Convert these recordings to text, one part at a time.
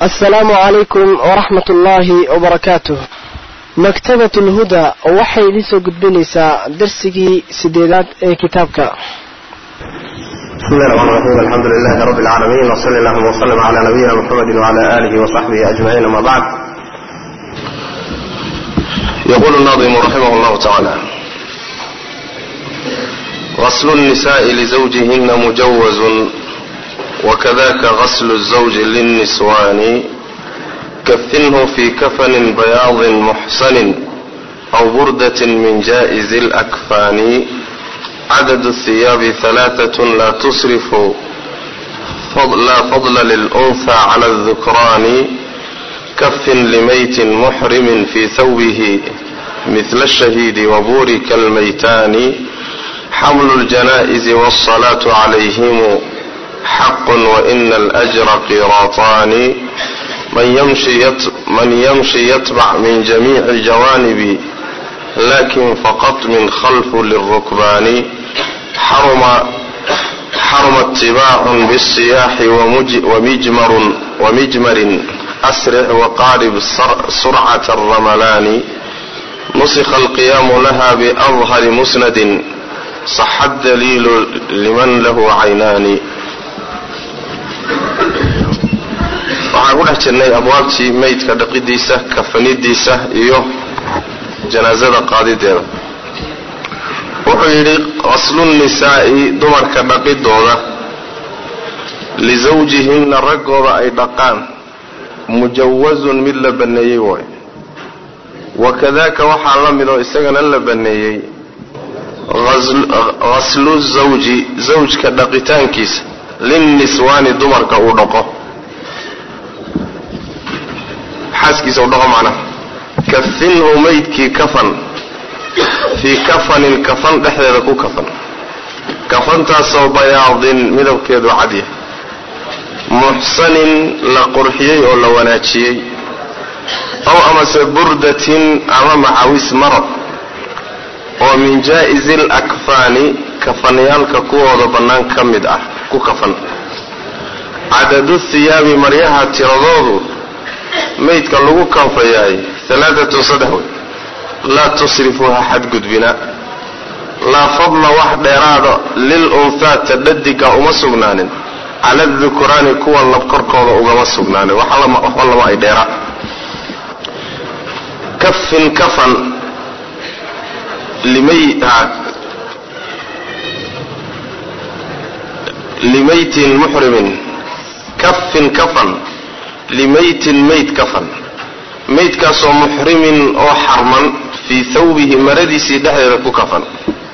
asalaamu calaykum waraxmat ullaahi wabarakaatuh maktabat lhuda waxay idiin soo gudbinaysaa darsigii sideedaad ee kitaabka بسم الله الرحمن الرحيم الحمد لله رب العالمين وصلى اللهم وسلم على نبينا محمد وعلى آله وصحبه أجمعين أما بعد يقول الناظم رحمه الله تعالى غسل النساء لزوجهن مجوز وكذاك غسل الزوج للنسوان كفنه في كفن بياض محسن أو بردة من جائز الأكفان عدد الثياب ثلاثة لا تصرف فضل لا فضل للأنثى على الذكران كف لميت محرم في ثوبه مثل الشهيد وبورك الميتان حمل الجنائز والصلاة عليهم حق وإن الأجر قيراطان من يمشي, يتبع من يمشي يتبع من جميع الجوانب لكن فقط من خلف للركبان حرم حرم اتباع بالسياح ومجمر ومجمر أسرع وقارب سرعة الرملان نسخ القيام لها بأظهر مسند صح الدليل لمن له عينان waxaan ku dhex jirnay abwaabtii meydka dhaqidiisa kafanidiisa iyo janaasada qaadideeda wuxuu yidhi qaslunnisaa'i dumarka dhaqidooda lisawjihinna raggooda ay dhaqaan mujawazun mid la banneeyey waayo wakadaaka waxaa la mid oo isagana la banneeyey ghaslu zawji zawjka dhaqitaankiisa linniswaani dumarka uu dhaqo xaaskiisa u dhaqo macnaha kafinhu maydkii kafan fii kafanin kafan dhexdeeda ku kafan kafantaasoo bayaadin midabkeedu cadya muxsanin la qurxiyey oo la wanaajiyey ow amase burdatin ama macawis marad oo min jaa'izi lakfaani kafanayaalka kuwooda bannaan ka mid ah ku kafan cadadu thiyaabi maryaha tiradoodu maydka lagu kanfayaay alaaatun saddex wey laa tusrifu ha xadgudbina laa fadla wax dheeraada lil unhaa tadhadiga uma sugnaanin cala adukuraani kuwa lab korkooda ugama sugnaanin waxba lama ay dheera kafin kafan limaytin muxrimin kafin kafan limaytin mayd kafan maydkaasoo muxrimin oo xarman fii thawbihi maradiisii dhexdeeda ku kafan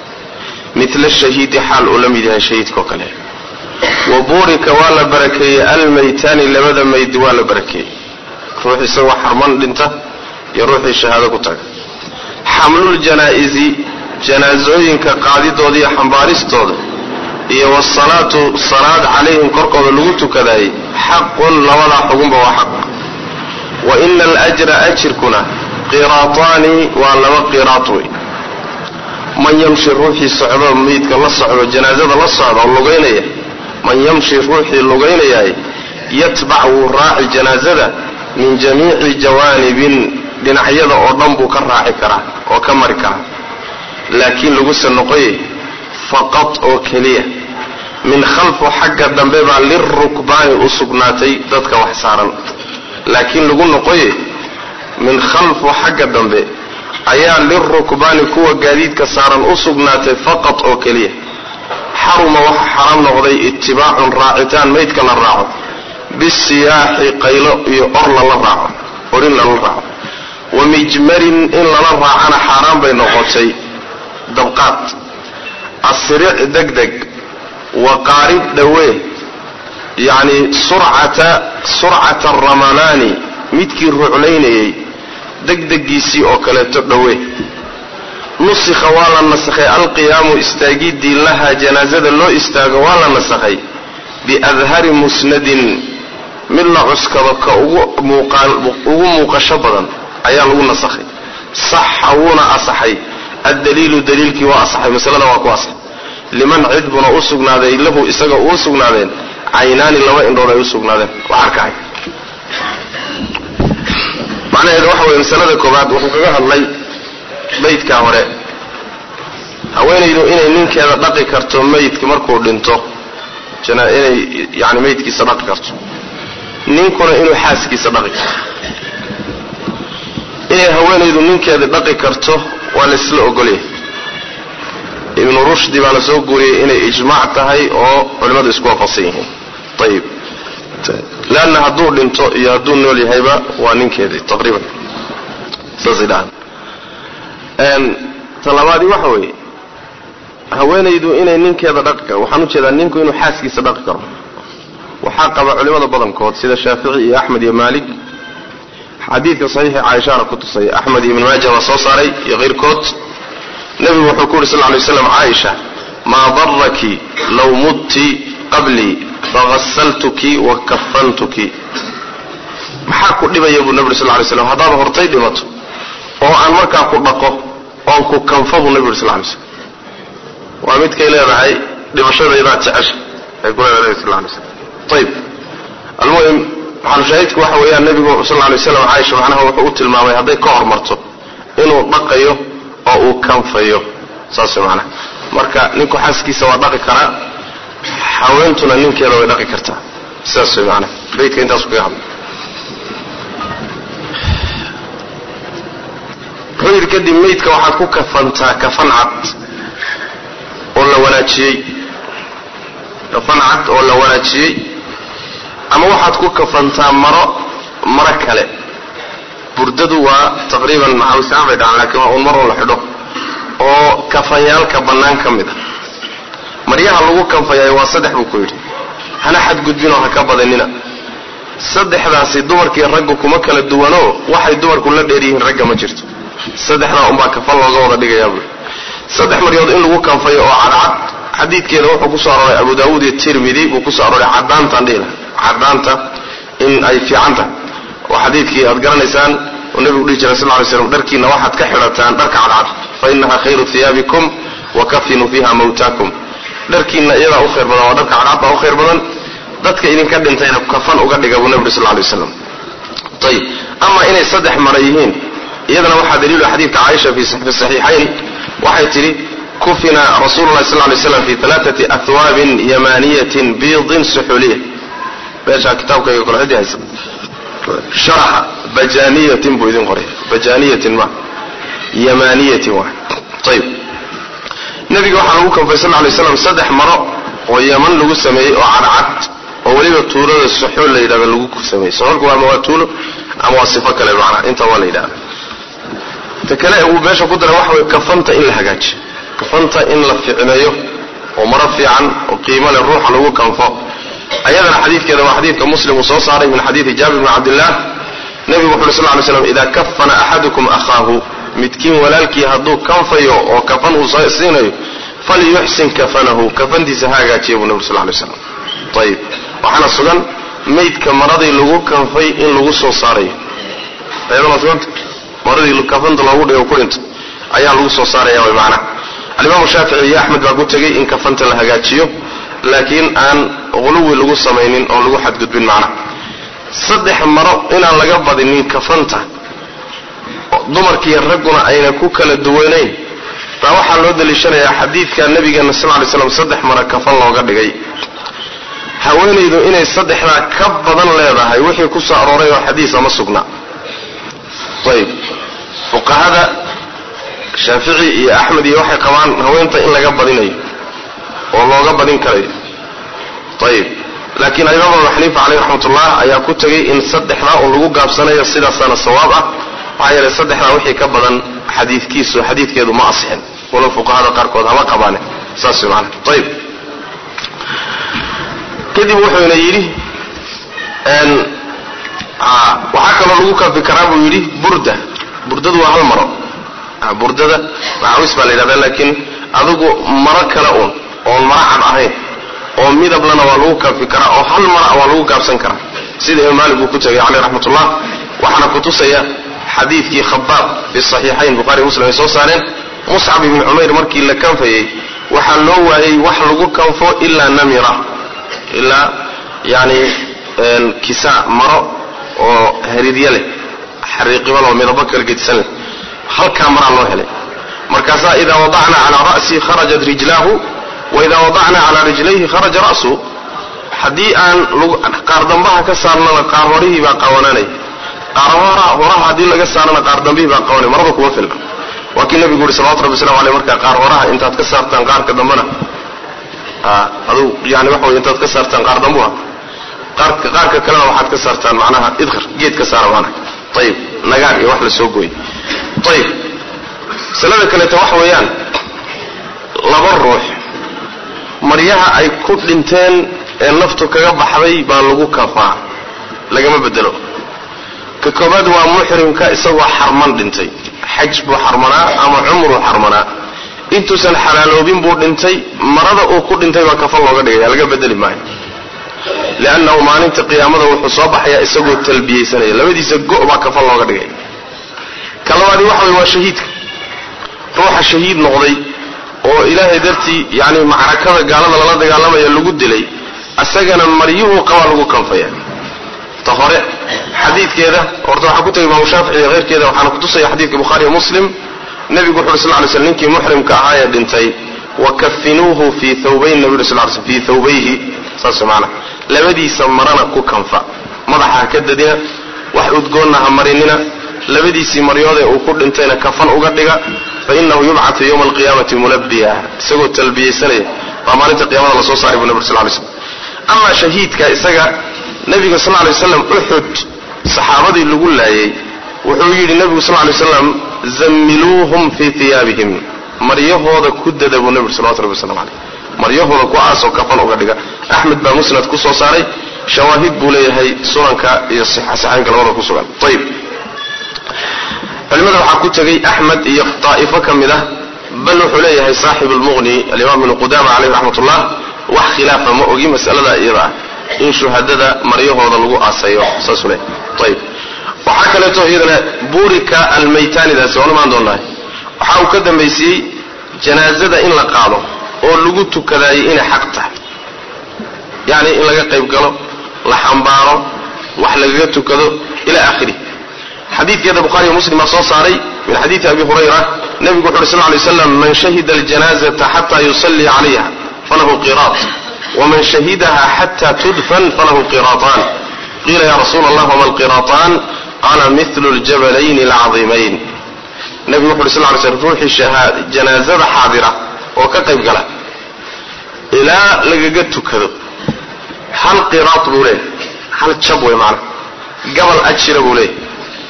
midla shahiidi xaal uu la mid yahay shahiidkao kale wa buurika waa la barakeeyey almaytaani labada mayd waa la barakeeyey ruux isagoo xarman dhinta iyo ruuxii shahaado ku taga xamlul janaa'izi janaasooyinka qaadidooda iyo xambaaristooda iyo wasalaatu salaad calayhim korkooda lagu tukadaayey xaqun labadaa xugunba waa xaq wa ina alajra ajirkuna qiraataani waa laba qiraat wey man yamshi ruuxii socdo meydka la socdo janaasada la socda oo lugaynaya man yamshi ruuxii lugaynayaay yatbac wuu raaci janaasada min jamiici jawaanibin dhinacyada oo dhan buu ka raaci karaa oo ka mari karaa laakiin laguse noqoye faqad oo keliya min khalfu xagga dambe baa lirukbaani u sugnaatay dadka wax saaran laakiin lagu noqoye min khalfu xagga dambe ayaa lirukbaani kuwa gaadiidka saaran u sugnaatay faqad oo keliya xaruma waxa xaraam noqday itibaacun raacitaan maydka la raaco bisiyaaxi qaylo iyo or lala raaco orin lala raaco wa mijmarin in lala raacana xaaraan bay noqotay dabqaad asric deg deg wa qaarib dhawee yacni surcata surcata aramalaani midkii ruclaynayay degdegiisii oo kaleeto dhawee nusikha waa la nasakhay alqiyaamu istaagidii laha janaasada loo istaago waa la nasakhay biadhari musnadin mid la cuskado ka ugu muuqasho badan ayaa lagu nasakhay saxa wuuna asaxay addaliilu daliilkii waa asaxay masalada waa ku asaxay liman cid buna u sugnaaday lahu isaga uu sugnaadeen caynaani laba indhood ay u sugnaadeen waa arkahay macnaheedu waxa weye masalada koowaad wuxuu kaga hadlay maydkaa hore haweenaydu inay ninkeeda dhaqi karto maydka markuu dhinto inay yani maydkiisa dhaqi karto ninkuna inuu xaaskiisa dhaqi karto inay haweenaydu ninkeeda dhaqi karto waa laysla ogolyahay ibnu rushdi baa la soo guuriyey inay ijmaac tahay oo culimmadu isku waafaqsan yihiin ayib leanna hadduu dhinto iyo hadduu nool yahayba waa ninkeedii taqriiban saasay dhahaan talabaadi waxa weeye haweenaydu inay ninkeeda dhaqi karo waxaan ujeedaa ninku inuu xaaskiisa dhaqi karo waxaa qaba culimmada badankood sida shaafici iyo axmed iyo maalik xadiidka saxiixa caaishaana ku tusaya axmed iyo ibn maaja baa soo saaray iyo keyrkood nebigu wuxuu ku yuri sal ly slam caaisha maa daraki low mudti qablii fagasaltuki wa kafantuki maxaa ku dhibaya buu nebi uri sal lay slam haddaad hortay dhimato oo aan markaa ku dhaqo oon ku kanfo buu nebi uri sal lay slam waa midkay leedahay dhimashadaydaad jecesha ay ku leedahay nebi sal lay slam ayib almuhim maxalushaahidku waxa weeyaan nebigu sal lay slam caaisha macnaha wuxuu u tilmaamay hadday ka hormarto inuu dhaqayo oo uu kanfayo saas macnaha marka ninku xaaskiisa waa dhaqi karaa haweentuna ninkeeda way dhaqi kartaa sidaas way macnaha baydka intaasu kaga hadla wuxuu yidhi kadib maydka waxaad ku kafantaa kafan cad oo la wanaajiyey kafan cad oo la wanaajiyey ama waxaad ku kafantaa maro maro kale burdadu waa taqriiban maxawisaan bay dhahaan laakiin waa un mar oo la xidho oo kafanyaalka bannaan ka mid a maryaha lagu kanfayaay waa saddex buu ku yidhi hana xadgudbinoo ha ka badanina saddexdaasi dumarkii raggu kuma kala duwanoo waxay dumarku la dheer yihiin ragga ma jirto saddexdaa unbaa kafan looga wada dhigayaa buui saddex maryood in lagu kanfayo oo cadcad xadiidkeeda wuxuu kusoo arooray abu daawuud iyo tirmidi buu kusoo arooray cadaantaan dhihila cadaanta in ay fiican tahay oo xadiidkii aad garanaysaan oo nebigu dhihi jiray sal ly slam dharkiina waxaad ka xidhataan dharka cadcad fa inaha khayru hiyaabikum wa kafinuu fiha mawtaakum dharkiina iyadaa u khayr badan waa dharka cadcad baa u khayr badan dadka idinka dhintayna kafan uga dhiga buu nebi sal lay waslam ayib ama inay saddex mara yihiin iyadana waxaa daliilu xadiidka caaisha fi saxiixayn waxay tidhi kufina rasuulu lahi sal lay slam fi alaaati ahwaabin yamaniyatin biidin suxuliya meeshaa kitaabkayga kole cidii haysa sharaxa bajaniyatin buu idin qoray bajaniyatin ma yamaniyatin waa ayib nabiga waxaa lagu kanfay sal lay slam saddex maro oo yaman lagu sameeyey oo cadcad oo weliba tuulada suxuul la yidhahdo lagu sameeyey suxuulka waa ama waa tuulo ama waa sifo kale macnaa intaa waa la yidhahda ta kale uu meesha ku daray waxa way kafanta in la hagaajiyo kafanta in la ficneeyo oo maro fiican oo qiimo leh ruuxa lagu kanfo ayadana xadiidkeeda waa xadiidka muslim uu soo saaray min xadiidi jaabir bni cabdillah nebigu wuxu uri sal ly slam idaa kafana axadukum akhaahu midkiin walaalkii hadduu kanfayo oo kafan uu siinayo falyuxsin kafanahu kafantiisa ha hagaajiya buu nebi sal lay slam ayib waxaana sugan maydka maradii lagu kanfay in lagu soo saarayo ayadana suganta maradii kafanta loogu dhigo ku dhinto ayaa lagu soo saaraya way macnaha alimaamu shaafici iyo axmed baa ku tegey in kafanta la hagaajiyo laakiin aan quluwi lagu samaynin oo lagu xadgudbin macnaha saddex maro inaan laga badinin kafanta dumarkiiyo ragguna ayna ku kala duwanayn baa waxaa loo daliishanayaa xadiidka nabigeena sal lay slam saddex maro kafan looga dhigay haweenaydu inay saddexdaa ka badan leedahay wixii ku soo arooray oo xadiisa ma sugna ayib fuqahada shaafici iyo axmed iyo waxay qabaan haweenta in laga badinayo oo looga badin karayo ayib laakiin alimaam abu xaniifa caleyh raxmatullah ayaa ku tegay in saddexdaa un lagu gaabsanayo sidaasaana sawaab ah maxaa yeelay saddexdaa wixii ka badan xadiidkiisu xadiidkeedu ma asixin walow fuqahada qaarkood hama qabaane saas way maana ayib kadib wuxuuna yidhi waxaa kaloo lagu kafi karaa buu yidhi burda burdadu waa hal maro burdada macawis baa la yidhahda laakiin adigu maro kale uun oon maro cad ahayn oo midablana waa lagu kafi karaa oo hal mara waa lagu gaabsan karaa sida imaam maalik uu ku tegay caleyh raxmatullah waxaana kutusaya xadiidkii khabaab fi saxiixayn buhari muslim ay soo saareen muscab ibni cumayr markii la kanfayey waxaa loo waayey wax lagu kanfo ilaa namira ilaa yani kisa maro oo haridya leh xariiqiban oo midabo kala gedisan leh halkaa maraa loo helay markaasaa idaa wadacna calaa ra'sii kharajat rijlaahu wa idaa wadacna calaa rijlayhi kharaja ra'su haddii aan qaar dambaha ka saarnana qaar horihii baa qawananaya qaar horaha haddii laga saarana qaar dambihii baa qawanaya marada kuma filna waa kii nabigu yuri salawatu rabbi waslamu aleyh markaa qaar horaha intaad ka saartaan qaarka dambana aduu yani waxa wey intaad ka saartaan qaar dambuha qaarka qaarka kalena waxaad ka saartaan macnaha idkhar geed ka saara maanaha ayib nagaag iyo wax la soo gooyey ayib masalada kaleeto waxa weeyaan laba ruux maryaha ay ku dhinteen ee naftu kaga baxday baa lagu kafaa lagama bedelo ka koobaad waa muxrimka isagoo xarman dhintay xaj buu xarmanaa ama cumruu xarmanaa intuusan xalaaloobin buu dhintay marada uu ku dhintay baa kafan looga dhigaya laga bedeli maayo liannahu maalinta qiyaamada wuxuu soo baxayaa isagoo talbiyeysanaya labadiisa go' baa kafan looga dhigaya ka labaadi waxa way waa shahiidka ruuxa shahiid noqday oo ilaahay dartii yani macrakada gaalada lala dagaalamaya lagu dilay asagana maryuhu qabaa lagu kanfaya ta hore xadiidkeeda horta waxaa ku tegay imaamu shaafici iyo keyrkeeda waxaana kutusaya xadiidka bukhaariyo muslim nebigu wuxu uri sal ly sl ninkii muxrimka ahaa ee dhintay wakafinuuhu fii thawbayn nabi uri sl ly sl fii thawbayhi saas maana labadiisa marana ku kanfa madaxa ha ka dadina wax udgoonna ha marinina labadiisii maryoodee uu ku dhintayna kafan uga dhiga fa inahu yubcatu yowma alqiyaamati mulabiya isagoo talbiyeysanaya baa maalinta qiyamada lasoo saaray bu nabig sl lay slm amaa shahiidka isaga nebiga sal lay waslam uxud saxaabadii lagu laayay wuxuu yidhi nebigu sal lay slam zammiluuhum fii iyaabihim maryahooda ku dada buu nebigu salawatu rabbi waslamu caleyh maryahooda ku aasoo kafan uga dhiga axmed baa musnad ku soo saaray shawaahid buu leeyahay sunanka iyo saxaynka labada ku sugan ayib culimada waxaa ku tegay axmed iyo daa'ifo ka mid ah bal wuxuu leeyahay saaxib lmuqni alimaam ibnu qudama caleyh raxmat ullah wax khilaafa ma ogi masalada iyada ah in shuhadada maryahooda lagu aasayo saasuu leeyahay ayib waxaa kaleeto iyadana buurika almaytaanidaasi waan imaan doonnahay waxa uu ka dambaysiiyey janaazada in la qaado oo lagu tukadaayay inay xaq tahay yacni in laga qayb galo la xambaaro wax lagaga tukado ila aakhirih xadiidkeeda bukhariyo muslim baa soo saaray min xadiidi abi hurayra nebigu wuxu uhi sal lay slam man shahida aljanazata xata yusallii calayha falahu qiraat waman shahidaha xata tudfan falahu qiraataan qiila ya rasuula allah wama alqiraataan qaala mithlu ljabalayn alcadiimayn nebigu wuxu uhi sal lay slm ruuxii janaazada xaadira oo ka qayb gala ilaa lagaga tukado hal qiraat buu leeyahy hal jab wey maana gabal ajira buu leeyahy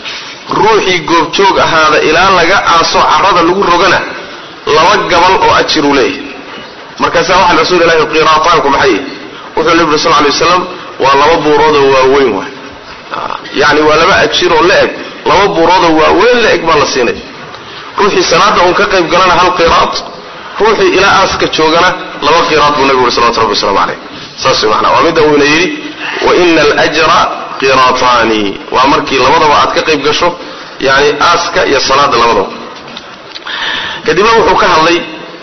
ruuxii goobjoog ahaada ilaa laga aaso carada lagu rogana laba gabal oo ajiruu leeyahy markaasaa waxaa rasuul ilahi qiraataanku maxay wuxuu nebi uri sal lay waslam waa laba buuroodoo waaweyn waay yani waa laba ajiroo la eg laba buuroodoo waaweyn la eg baa la siinaya ruuxii salaada uun ka qayb galana hal qiraat ruuxii ilaa aaska joogana laba qiraat buu nebigu uri salawatu rabbi waslamu caleyh saas way macnaa waa midda uuna yidhi wa ina alajra qiraataani waa markii labadaba aad ka qayb gasho yani aaska iyo salaada labadaba kadibna wuxuu ka hadlay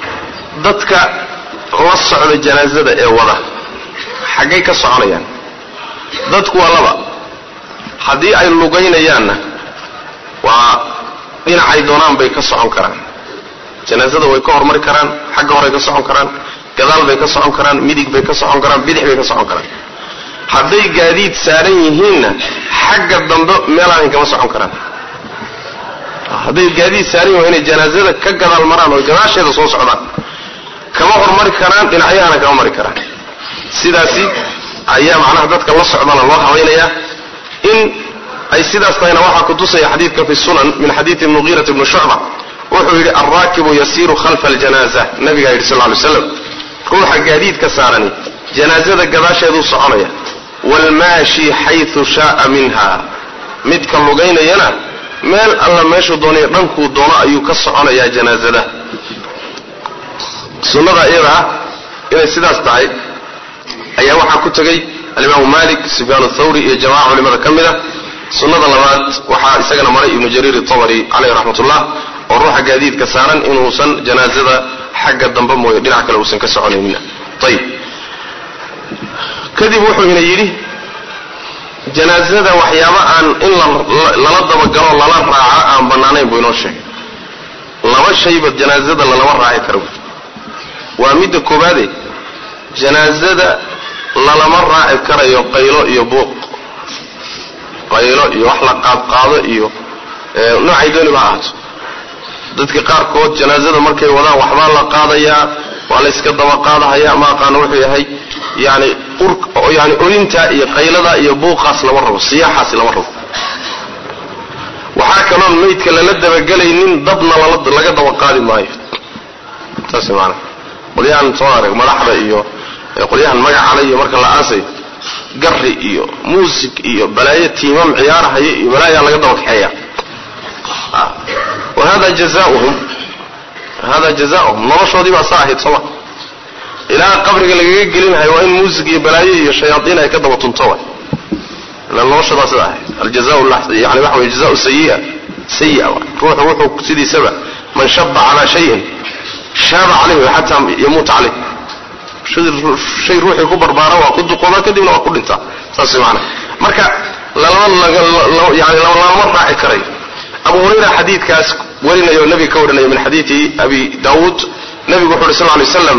dadka la socda janaazada ee wada xaggay ka soconayaan dadku waa laba haddii ay lugaynayaanna waa dhinacay doonaan bay ka socon karaan janaazada way ka hormari karaan xagga horey ka socon karaan gadaal bay ka socon karaan midig bay ka socon karaan bidix bay ka socon karaan hadday gaadiid saaran yihiinna xagga dambe meelaanay kama socon karaan hadday gaadiid saaran yihin waa inay janaazada ka gadaal maraan oo gadaasheeda soo socdaan kama hormari karaan dhinacyahana kama mari karaan sidaasi ayaa macnaha dadka la socdana loo habaynayaa in ay sidaas tahayna waxaa kutusaya xadiidka fi sunan min xadiidi mugiirat bni shucba wuxuu yidhi alraakibu yasiiru khalfa aljanaza nabigaa yidhi sal ly slam ruuxa gaadiidka saarani janaazada gadaasheeduu soconaya waalmaashi xayu shaaa minha midka lugaynayana meel alla meeshuu doonay dhankuu doono ayuu ka soconayaa janaazada sunnada iyada ah inay sidaas tahay ayaa waxaa ku tegay alimaamu malik sufyaan thawri iyo jamaca culimada ka mid a sunnada labaad waxaa isagana maray ibnu jariir itabari caleyh raxmat ullah oo ruuxa gaadiidka saaran inuusan janaazada xagga dambe mooye dhinac kale uusan ka soconaynin ayib kadib wuxuu ina yidhi janaasada waxyaaba aan in lala dabagalo lala raaco aan bannaanayn buu inoo sheegay laba shayba janaasada lalama raaci karo waa midda koobaade janaasada lalama raaci karayo qaylo iyo buuq qaylo iyo wax la qaadqaado iyo noocay dooniba ha ahaato dadka qaarkood janaasada markay wadaan waxbaa la qaadayaa waa la yska daba qaadahayaa ma aqaano wuxuu yahay yani yani orintaa iyo qayladaa iyo buuqaas lama rabo siyaaxaas lama rabo waxaa kaloon maydka lala dabagelaynin dabna laga daba qaadi maayo saas maana qolyahan soo arag madaxda iyo qolyahan magacale iyo marka la aasayo gari iyo muusig iyo balaayo tiimam ciyaarhaya iyo balaayaa laga daba kaxeeya wa hada jazauhum hada jazauhum noloshoodii baa saa ahayd sooma ilaa qabriga lagaga gelinhayo waa in muusig iyo balaayo iyo shayaaiin ay ka daba tunto wa ila noloshoodaa sida ahayd aljaza yani waxa wey jazau sayia sayia ruuxu wuxuu sidiisaba man shaba calaa shayin shaaba calayh xataa yamuuta caleyh shay ruuxii ku barbaara waa ku duqooba kadibna waa ku dhintaa saas maana marka yani lalama raaci karayo abu hurayra xadiidkaas warinayo o nabiga ka warinayo min xadiidi abi daawuud nabigu wuxu uhi sal ly slam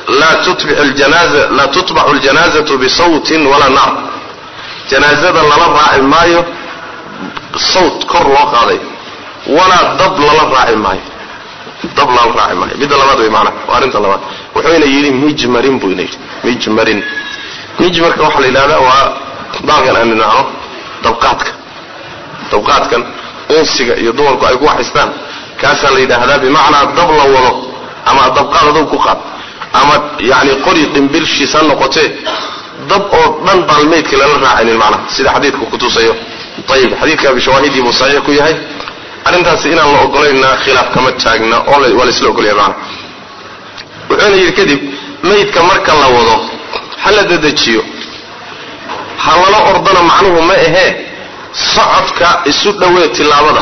laa tutbaxu ljanaazatu bisawtin walaa naar janaazada lala raaci maayo sawt kor loo qaaday walaa dab lala raaci maayo dab lala raaci maayo midda labaad wey maanaa waa arrinta labaad wuxuuna yidhi mijmarin buu ina yidhi mijmarin mijmarka waxaa la yidhahdaa waa baalkan aan idhaahno dabqaadka dabqaadkan unsiga iyo dumarku ay ku waxaystaan kaasaa la yidhaahdaa bimacnaa dab la wado ama dabqaad adow ku qaad ama yani qori dhimbilshiis ha noqotee dab oo dhan baan maydka lala raacaynin macnaha sida xadiidku kutusayo ayib xadiidka abi shawaahidii buu saxiix ku yahay arrintaasi inaan la ogolayna khilaaf kama taagna oo waa la isla ogolyahay macnaha wuxuuna yidhi kadib maydka marka la wado ha la dedejiyo ha lala ordana macnuhu ma ahee socodka isu dhowee tillaabada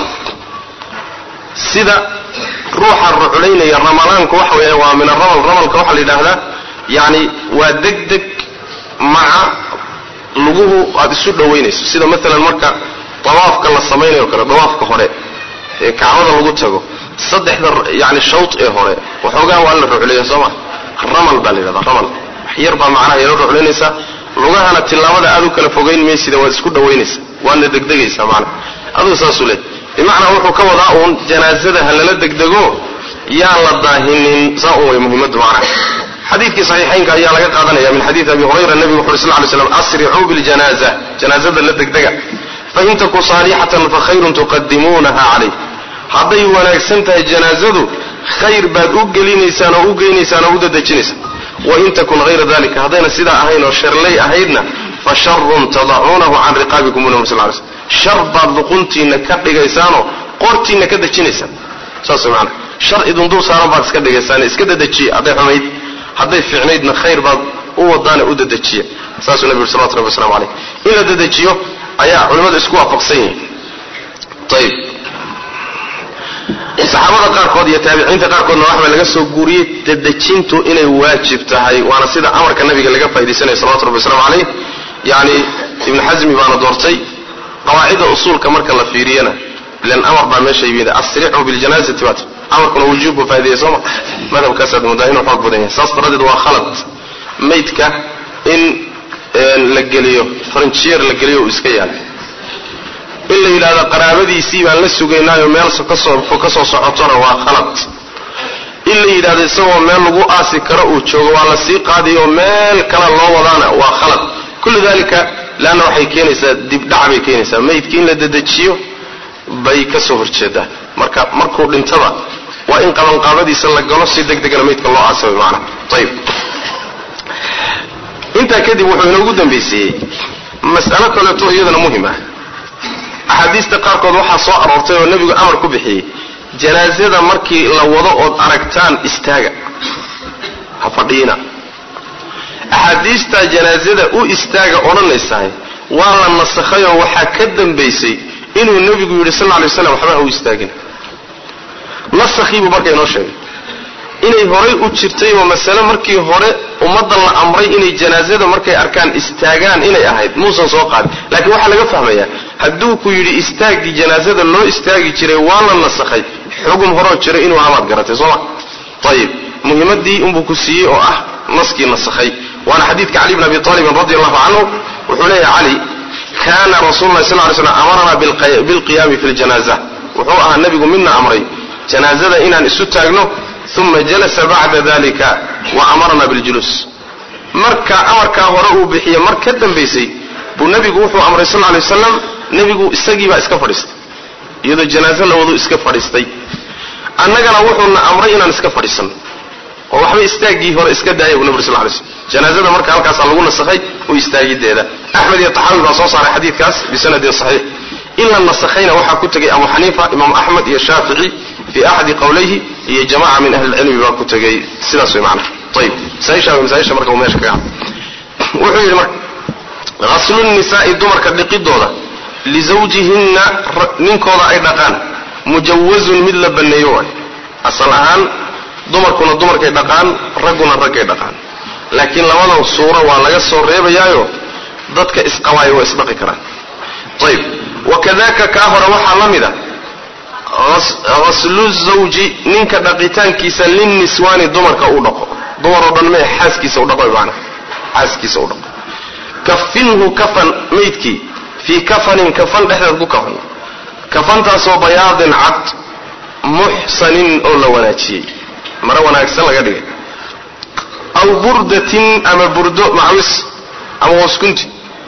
sida ruuxa ruculaynaya ramalaanku waxa weeye waa min aramal ramalka waxaa la yidhaahdaa yani waa deg deg maca luguhu aada isu dhowaynayso sida maalan marka dawaafka la samaynayo kale dawaafka hore ee kacbada lagu tago saddexda yani shawt ee hore waxoogaa waa la rucleeya soo ma ramal baa la yidhahdaa ramal wax yar baa macnaha yala ruclaynaysaa lugahana tillaabada aad u kala fogayn maysida waad isku dhowaynaysa waadna degdegaysaa macnaha aduu saasuu leey bimacnaa wuxuu ka wadaa uun janaazada ha lala degdego yaan la daahinin saa un way muhimaddu macnaha xadiidkii saxiixaynka ayaa laga qaadanaya min xadiidi abi hurayra nebigu wuxu uri sl ly slam asricuu biljanaza janaazada la degdega fain taku saalixatan fakhayrun tuqadimuunaha calayh hadday wanaagsan tahay janaazadu khayr baad u gelinaysaan oo u geynaysaan oo u dadejinaysaan wain takun hayra dalika haddayna sidaa ahayn oo sharlay ahaydna fa sharun tadacuunahu can riqaabikum bu nabr sl ly slm shar baad luquntiinna ka dhigaysaanoo qortiinna ka dejinaysaan saas maana shar idin dul saaran baad iska dhigaysaan iska dadejiya hadday xumayd hadday fiicnaydna khayr baad u wadaana u dadejiya saasuu nabi uri salawatu rabbi waslamu caleyh in la dadejiyo ayaa culimmadu isku waafaqsan yihiin ayib saxaabada qaarkood iyo taabiciinta qaarkoodna waxbaa laga soo guuriyey dadejintu inay waajib tahay waana sida amarka nabiga laga faaidaysanaya salawatu rabbi waslamu caleyh yani ibnu xasmi baana doortay qawaacida usuulka marka la fiiriyana ilan amar baa meesha yimid asricuu biljanaazati bat amarkuna wujuub buu faaidaya sooma madhabkaasaad moodaa inuu xoog badan yahay saas daradeed waa khalad maydka in la geliyo faranjiyeer la geliyo uu iska yaala in la yidhahdo qaraabadiisii baan la sugaynaayo meel kasoo ka soo socotona waa khalad in la yidhahdo isagoo meel lagu aasi karo uu joogo waa la sii qaadayo meel kale loo wadaana waa khalad kullu dalika leanna waxay keenaysaa dibdhac bay keenaysaa maydkii in la dedejiyo bay ka soo horjeedaa marka markuu dhintaba waa in qabanqaabadiisa la galo si deg degana maydka loo aasa way maanaa ayib intaa kadib wuxuu inoogu dambaysiiyey mas'alo kaleeto iyadana muhim ah axaadiista qaarkood waxaa soo aroortay oo nebigu amar ku bixiyey janaasada markii la wado ood aragtaan istaaga ha fadhiina axaadiistaa janaasada u istaaga odhanaysahay waa la nasakhayoo waxaa ka dambaysay inuu nebigu yidhi sal lla lay slam waxba ha u istaagin nasakhiibuu marka inoo sheegay inay horay u jirtay oo masale markii hore ummadda la amray inay janaazada markay arkaan istaagaan inay ahayd muusan soo qaadin laakiin waxaa laga fahmayaa hadduu ku yidhi istaaggii janaazada loo istaagi jiray waa la nasakhay xugum horoo jira inuu amaad garatay sooma ayib muhimadii unbuu ku siiyey oo ah naskii nasakhay waana xadiidka cali bn abi aalibin radi allahu canhu wuxuu leeyahay cali kana rasul lah sal ly slam amarana bilqiyaami fi ljanaza wuxuu ahaa nebigu midna amray janaazada inaan isu taagno uma jalasa bacda dalika wa amarna biljuluus marka amarkaa hore uu bixiye mar ka dambaysay buu nebigu wuxuu amray sal lay wasalam nebigu isagiibaa iska fadhiistay iyadoo janaaze la wadu iska fadhiistay annagana wuxuuna amray inaan iska fadhiisanno oo waxba istaaggii hore iska daaya buu nabig sal lay slm janaazada marka halkaasaa lagu nasakhay u istaagideeda axmed iyo taxaawi baa soo saaray xadiidkaas bisanadin saxiix in la nasakhayna waxaa ku tegay abu xaniifa imaam axmed iyo shaafici fi axadi qowlayhi iyo jamaca min ahli lcilmi baa ku tegay sidaas way macnaha ayib masaaisha masaaisha marka uu meesha kaga wuxuu yidhi marka ghaslu nisaai dumarka dhiqidooda lizawjihinna ninkooda ay dhaqaan mujawazun mid la banneeyo waay asal ahaan dumarkuna dumarkay dhaqaan ragguna raggay dhaqaan laakiin labadan suuro waa laga soo reebayaayo dadka isqabaaya waa isdhaqi karaan ayib wakadaka kaa hore waxaa la mid a haslu zawji ninka dhaqitaankiisa linniswaani dumarka uu dhaqo dumaroo dhan mee xaaskiisa u dhaqo maana xaaskiisa u dhaqo kafinhu kafan maydkii fii kafanin kafan dhexdeed ku kafan kafantaasoo bayaadin cad muxsanin oo la wanaajiyey mare wanaagsan laga dhigay aw burdatin ama burdo macwis ama hooskunti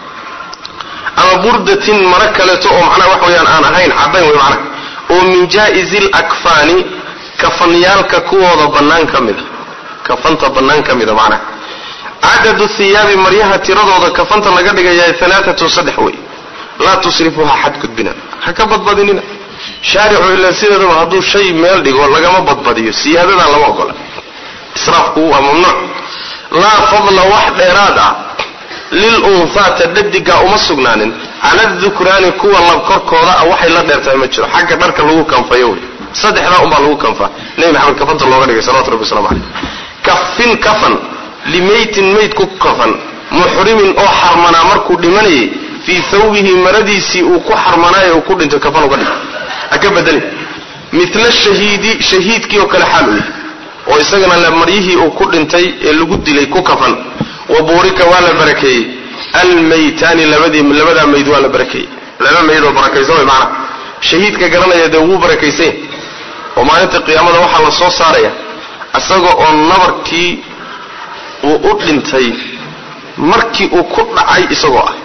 ama burdatin mare kaleeto oo macnaha wax weeyaan aan ahayn caddayn wey macnaha oo min jaa'izi lakfaani kafanyaalka kuwooda bannaan ka mida kafanta bannaan ka mida macnaha cadadu hiyaabi maryaha tiradooda kafanta laga dhigayaa alaaatun saddex wey laa tusrifuha xadgudbina ha ka badbadinina shaaricu ilaa sideedaba hadduu shay meel dhigo lagama badbadiyo siyaadadaa lama ogola israafku waa mamnuuc laa fadla wax dheeraad ah lil unhaata dhadigaa uma sugnaanin cala dukraani kuwa lab korkooda ah waxay la dheertahay ma jiro xagga dharka lagu kanfayo wey saddexdaa unbaa lagu kanfaa nebi maxamed kafanta looga dhigay salawatu rabbi waslamu caleyh kafin kafan limaytin mayd ku kafan muxrimin oo xarmanaa markuu dhimanayay fii thawbihi maradiisii uu ku xarmanaayo uu ku dhintay kafan uga dhig ha ka bedelin mila shahiidi shahiidkii oo kale xaal u yahay oo isagana la maryihii uu ku dhintay ee lagu dilay ku kafan wa buurika waa la barakeeyey almaytaani labadii labadaa mayd waa la barakeeyey laba mayd oo barakaysan way macnaha shahiidka garanaya dee wuu barakaysanya oo maalinta qiyaamada waxaa la soo saaraya isaga oo nabarkii uu u dhintay markii uu ku dhacay isagoo ah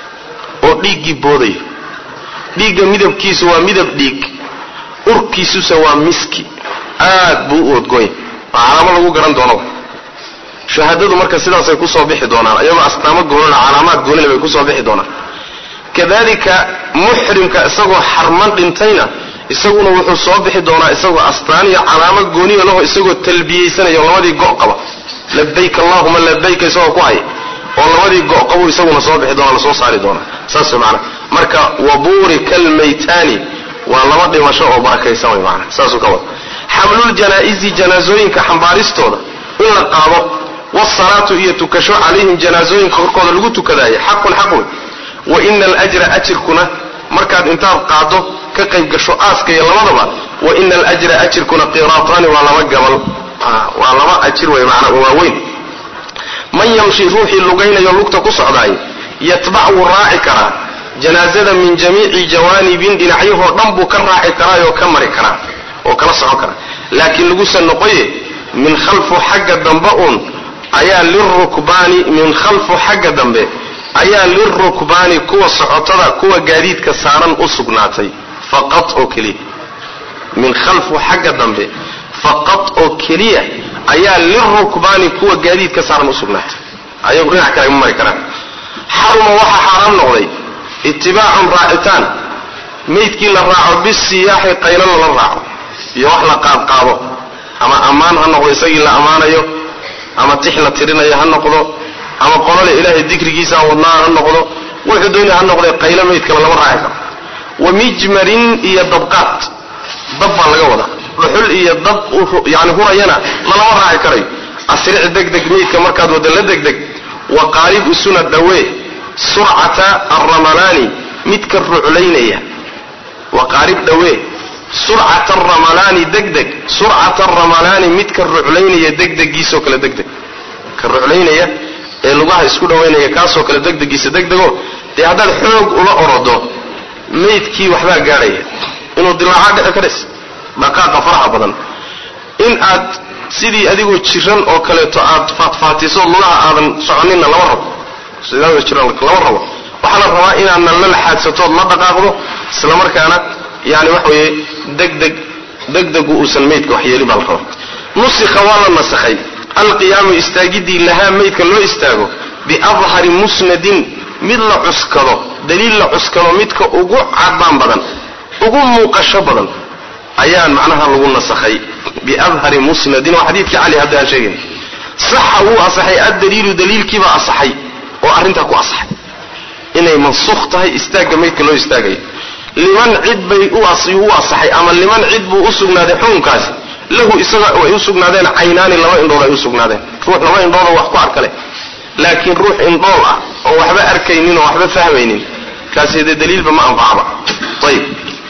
oo dhiiggii boodaya dhiigga midabkiisu waa midab dhiig urkiisuse waa miski aad buu u odgoonya waa calaamo lagu garan doono shahaadadu marka sidaasay kusoo bixi doonaan ayagoo astaamo goonina calaamaad goonina bay kusoo bixi doonaan kadalika muxrimka isagoo xarman dhintayna isaguna wuxuu soo bixi doonaa isagoo astaan iyo calaamo gooniya laho isagoo talbiyeysanaya oo labadii go' qaba labayk allahuma labayka isagoo ku haya oo labadii go' qabu isaguna soo bixi doona lasoo saari doonaa saas way macana marka wabuurika almaytaani waa laba dhimasho oo barakaysan way macana saasuu ka wada xamluljanaa'izi janaasooyinka xambaaristooda in la qaado wsalaatu iyo tukasho calayhim janaasooyinka korkooda lagu tukadaayo xaqun xaq wey wa ina alajra ajirkuna markaad intaad qaado ka qayb gasho aaska iyo labadaba wa ina alajra ajirkuna qiraataani waa laba gabal waa laba ajir wey macnaa waaweyn man yamshi ruuxii lugaynayo lugta ku socdaay yatbac wuu raaci karaa janaazada min jamiici jawaanibin dhinacyahoo dhan buu ka raaci karaayoo ka mari karaa oo kala socon karaa laakiin lagusa noqoye min khalfu xagga dambe uun ayaa lirukbaani min khalfu xagga dambe ayaa lirukbaani kuwa socotada kuwa gaadiidka saaran u sugnaatay faqad oo keliya min khalfu xagga dambe faqad oo keliya ayaa lirukbaani kuwa gaadiidka saaran u sugnaatay ayagu dhinac kale ma mari karaan xaruma waxaa xaaraam noqday itibaacun raacitaan maydkii la raaco bisiyaaxi qaylana la raaco iyo wax la qaadqaado ama ammaan ha noqdo isagii la ammaanayo ama tix la tirinayo ha noqdo ama qolole ilaahay dikrigiisa aan wadnaa ha noqdo wuxuu doonaya ha noqday qaylo maydkale lama raaci karo wa mijmarin iyo dabqaad dab baa laga wadaa dhuxul iyo dab yani hurayana lalama raaci karayo asric degdeg meydka markaad wada la degdeg wa qaarib isuna dhawee surcata alramalaani midka ruclaynaya wa qaarib dhawee surcata aramalaani degdeg surcata aramalaani midka ruclaynaya degdegiisoo kale degdeg ka ruclaynaya ee lugaha isku dhawaynaya kaasoo kale degdegiisa degdego dee haddaad xoog ula orodo maydkii waxbaa gaadhaya inuu dilaaca dhici karas dhaqaaqa faraha badan in aad sidii adigoo jiran oo kaleeto aad faatfaatiso lugaha aadan soconinna lama rabo sidii jiran lama rabo waxaa la rabaa inaadna la laxaadsatood la dhaqaaqdo isla markaana yani waxa weeye degdeg degdegu uusan maydka waxyeelin baa la rabaa nusikha waa la nasakhay alqiyaamu istaagidii lahaa maydka loo istaago biadhari musnadin mid la cuskado daliil la cuskado midka ugu cadaan badan ugu muuqasho badan ayaan macnaha lagu nasakhay biadhari musnadin waa xadiidkii cali hadda aan sheegayna saxa wuu asaxay addaliilu daliilkiibaa asaxay oo arrintaa ku asaxay inay mansukh tahay istaagga maydka loo istaagayo liman cid bay u asaxay ama liman cid buu u sugnaaday xukunkaasi lahu isaga ay u sugnaadeen caynaani laba indhood ay u sugnaadeen ruux laba indhoodoo wax ku arkale laakiin ruux indhool ah oo waxba arkaynin oo waxba fahmaynin kaasi dee daliilba ma anfacaba ayib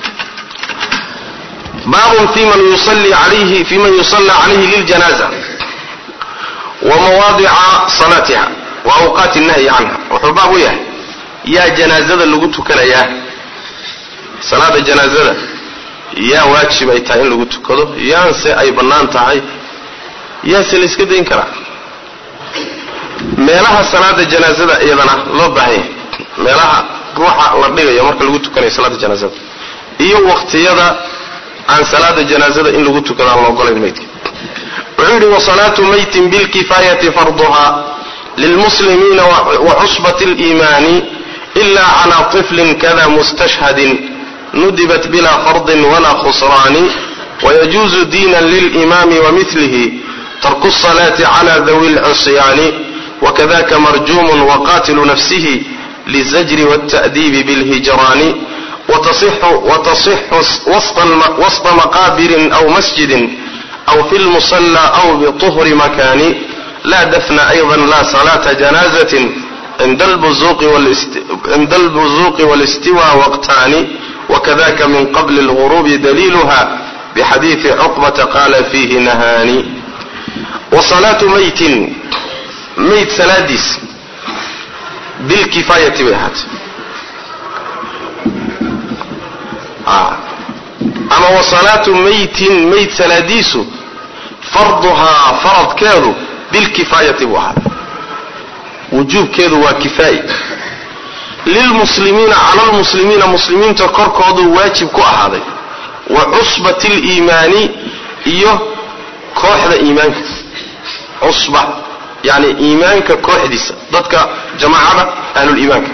baabun fi man yusalli alayhi fi man yusalla calayhi liljanaza wa mawaadica salaatiha wa awqaati nahyi canha wuxuu baab u yahay yaa janaazada lagu tukanayaa salaada janaazada yaa waajib ay tahay in lagu tukado yaanse ay bannaan tahay yaase la iska dayn karaa meelaha salaada janaazada iyadana loo baahan yahay meelaha ruuxa la dhigayo marka lagu tukanayo salaada janaazada iyo waqtiyada aan salaada janaazada in lagu tukado aan la ogolayn maydka wuxuu yidhi wasalaatu maytin bilkifaayati farduha lilmuslimiina wacusbati اliimaani ila cala طiflin kada mustashhadin nudibat bila fardin wala khusraani wayajuuzu diina lilimaami wamilihi tarku الصalaati cala dawi اlcusyaani wakadaka marjuum waqatilu nafsihi lizajri wالتأdiibi bاlhijraani watasixu wasطa maqaabirin aw masjidin aw fi lmusala aw bطhri makani la dafna ayضa la salaata janazatin cinda اlbuzuqi wاlistiwa waqtaani wakadaka min qabli اlغurubi daliilha bxadiiثi cuqbata qaala fiihi nahaani wasalaatu maytin mayd salaadiis bilkifaayati bay ahaatay ama wasalaatu maytin mayd salaadiisu farduhaa faradkeedu bilkifaayati buu ahaaday wujuubkeedu waa kifaayi lilmuslimiina cala lmuslimiina muslimiinta korkoodu waajib ku ahaaday wa cusbati liimaani iyo kooxda iimaanka cusba yani iimaanka kooxdiisa dadka jamaacada ahluliimaanka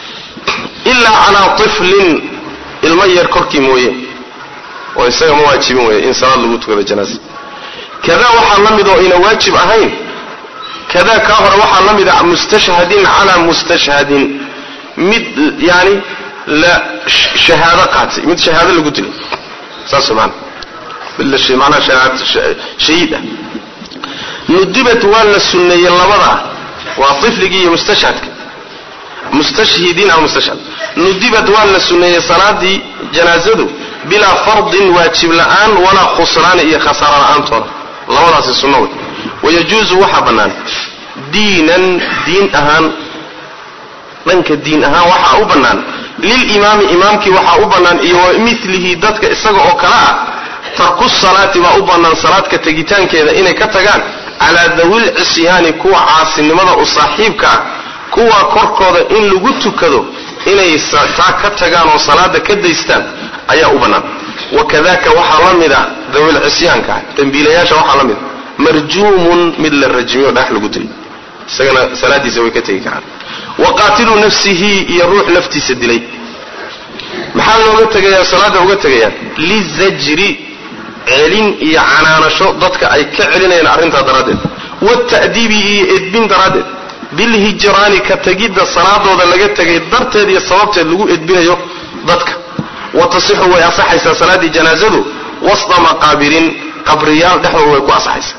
ilaa calaa tiflin ilmo yar korkii mooye oo isaga ma waajibin weeye in salaad lagu tukado janaasa kadaa waxaa la mid oo ayna waajib ahayn kadaa kaa hore waxaa la mid a mustashhadin calaa mustashhadin mid yani la shahaado qaatay mid shahaado lagu dilay saas maana mid manaa shahiid ah nudibat waa la sunneeyey labadaa waa ifligii iyo mustashhadka mustashhidiin ama mustashhad nudibat waa la sunneeyey salaadii janaazadu bilaa fardin waajib la'aan walaa khusraani iyo khasaaro la'aantooda labadaasi sunno wey wayajuuzu waxaa bannaan diinan diin ahaan dhanka diin ahaan waxaa u bannaan lilimaami imaamkii waxaa u bannaan iyo wa milihi dadka isaga oo kale ah tarku salaati baa u bannaan salaadka tegitaankeeda inay ka tagaan calaa dawil cisyaani kuwa caasinimada u saaxiibka ah kuwa korkooda in lagu tukado inay taa ka tagaan oo salaada ka daystaan ayaa u bannaan wakadaka waxaa la mid ah dawil cisyaanka ah dembiilayaasha waxaa la mid ah marjuumun mid la rajmiyo dhagax lagu dilay isagana salaadiisa way ka tegi karaan wa qaatilu nafsihi iyo ruux naftiisa dilay maxaa looga tegayaa salaada uga tegayaan lizajri celin iyo canaanasho dadka ay ka celinayaan arrintaa daraaddeed wata'diibi iyo edbin daraaddeed bilhijraani ka tegidda salaadooda laga tegay darteed iyo sababteed lagu edbinayo dadka wa tasixu way asaxaysaa salaaddii janaazadu wasta maqaabirin qabriyaal dhexdooda way ku asaxaysaa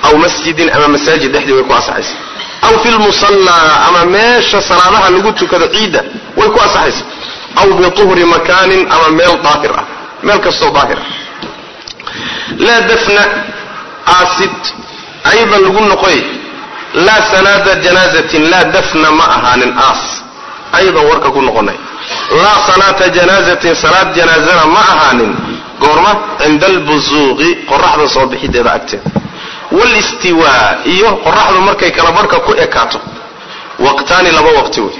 aw masjidin ama masaajid dhexdii way ku asaxaysa aw fi lmusallaa ama meesha salaadaha lagu tukado ciidda way ku asaxaysa aw bituhri makaanin ama meel daahir ah meel kastoo daahir ah laa dafna aasid aydan lagu noqoy laa sanaada janaazatin laa dafna ma ahaanin aas aydan warka ku noqonay laa salaata janaazatin salaad janaazana ma ahaanin goorma cinda albusuuqi qoraxda soo bixideeda agteeda walistiwaa iyo qoraxdu markay kala barhka ku ekaato waqtaani laba waqti wey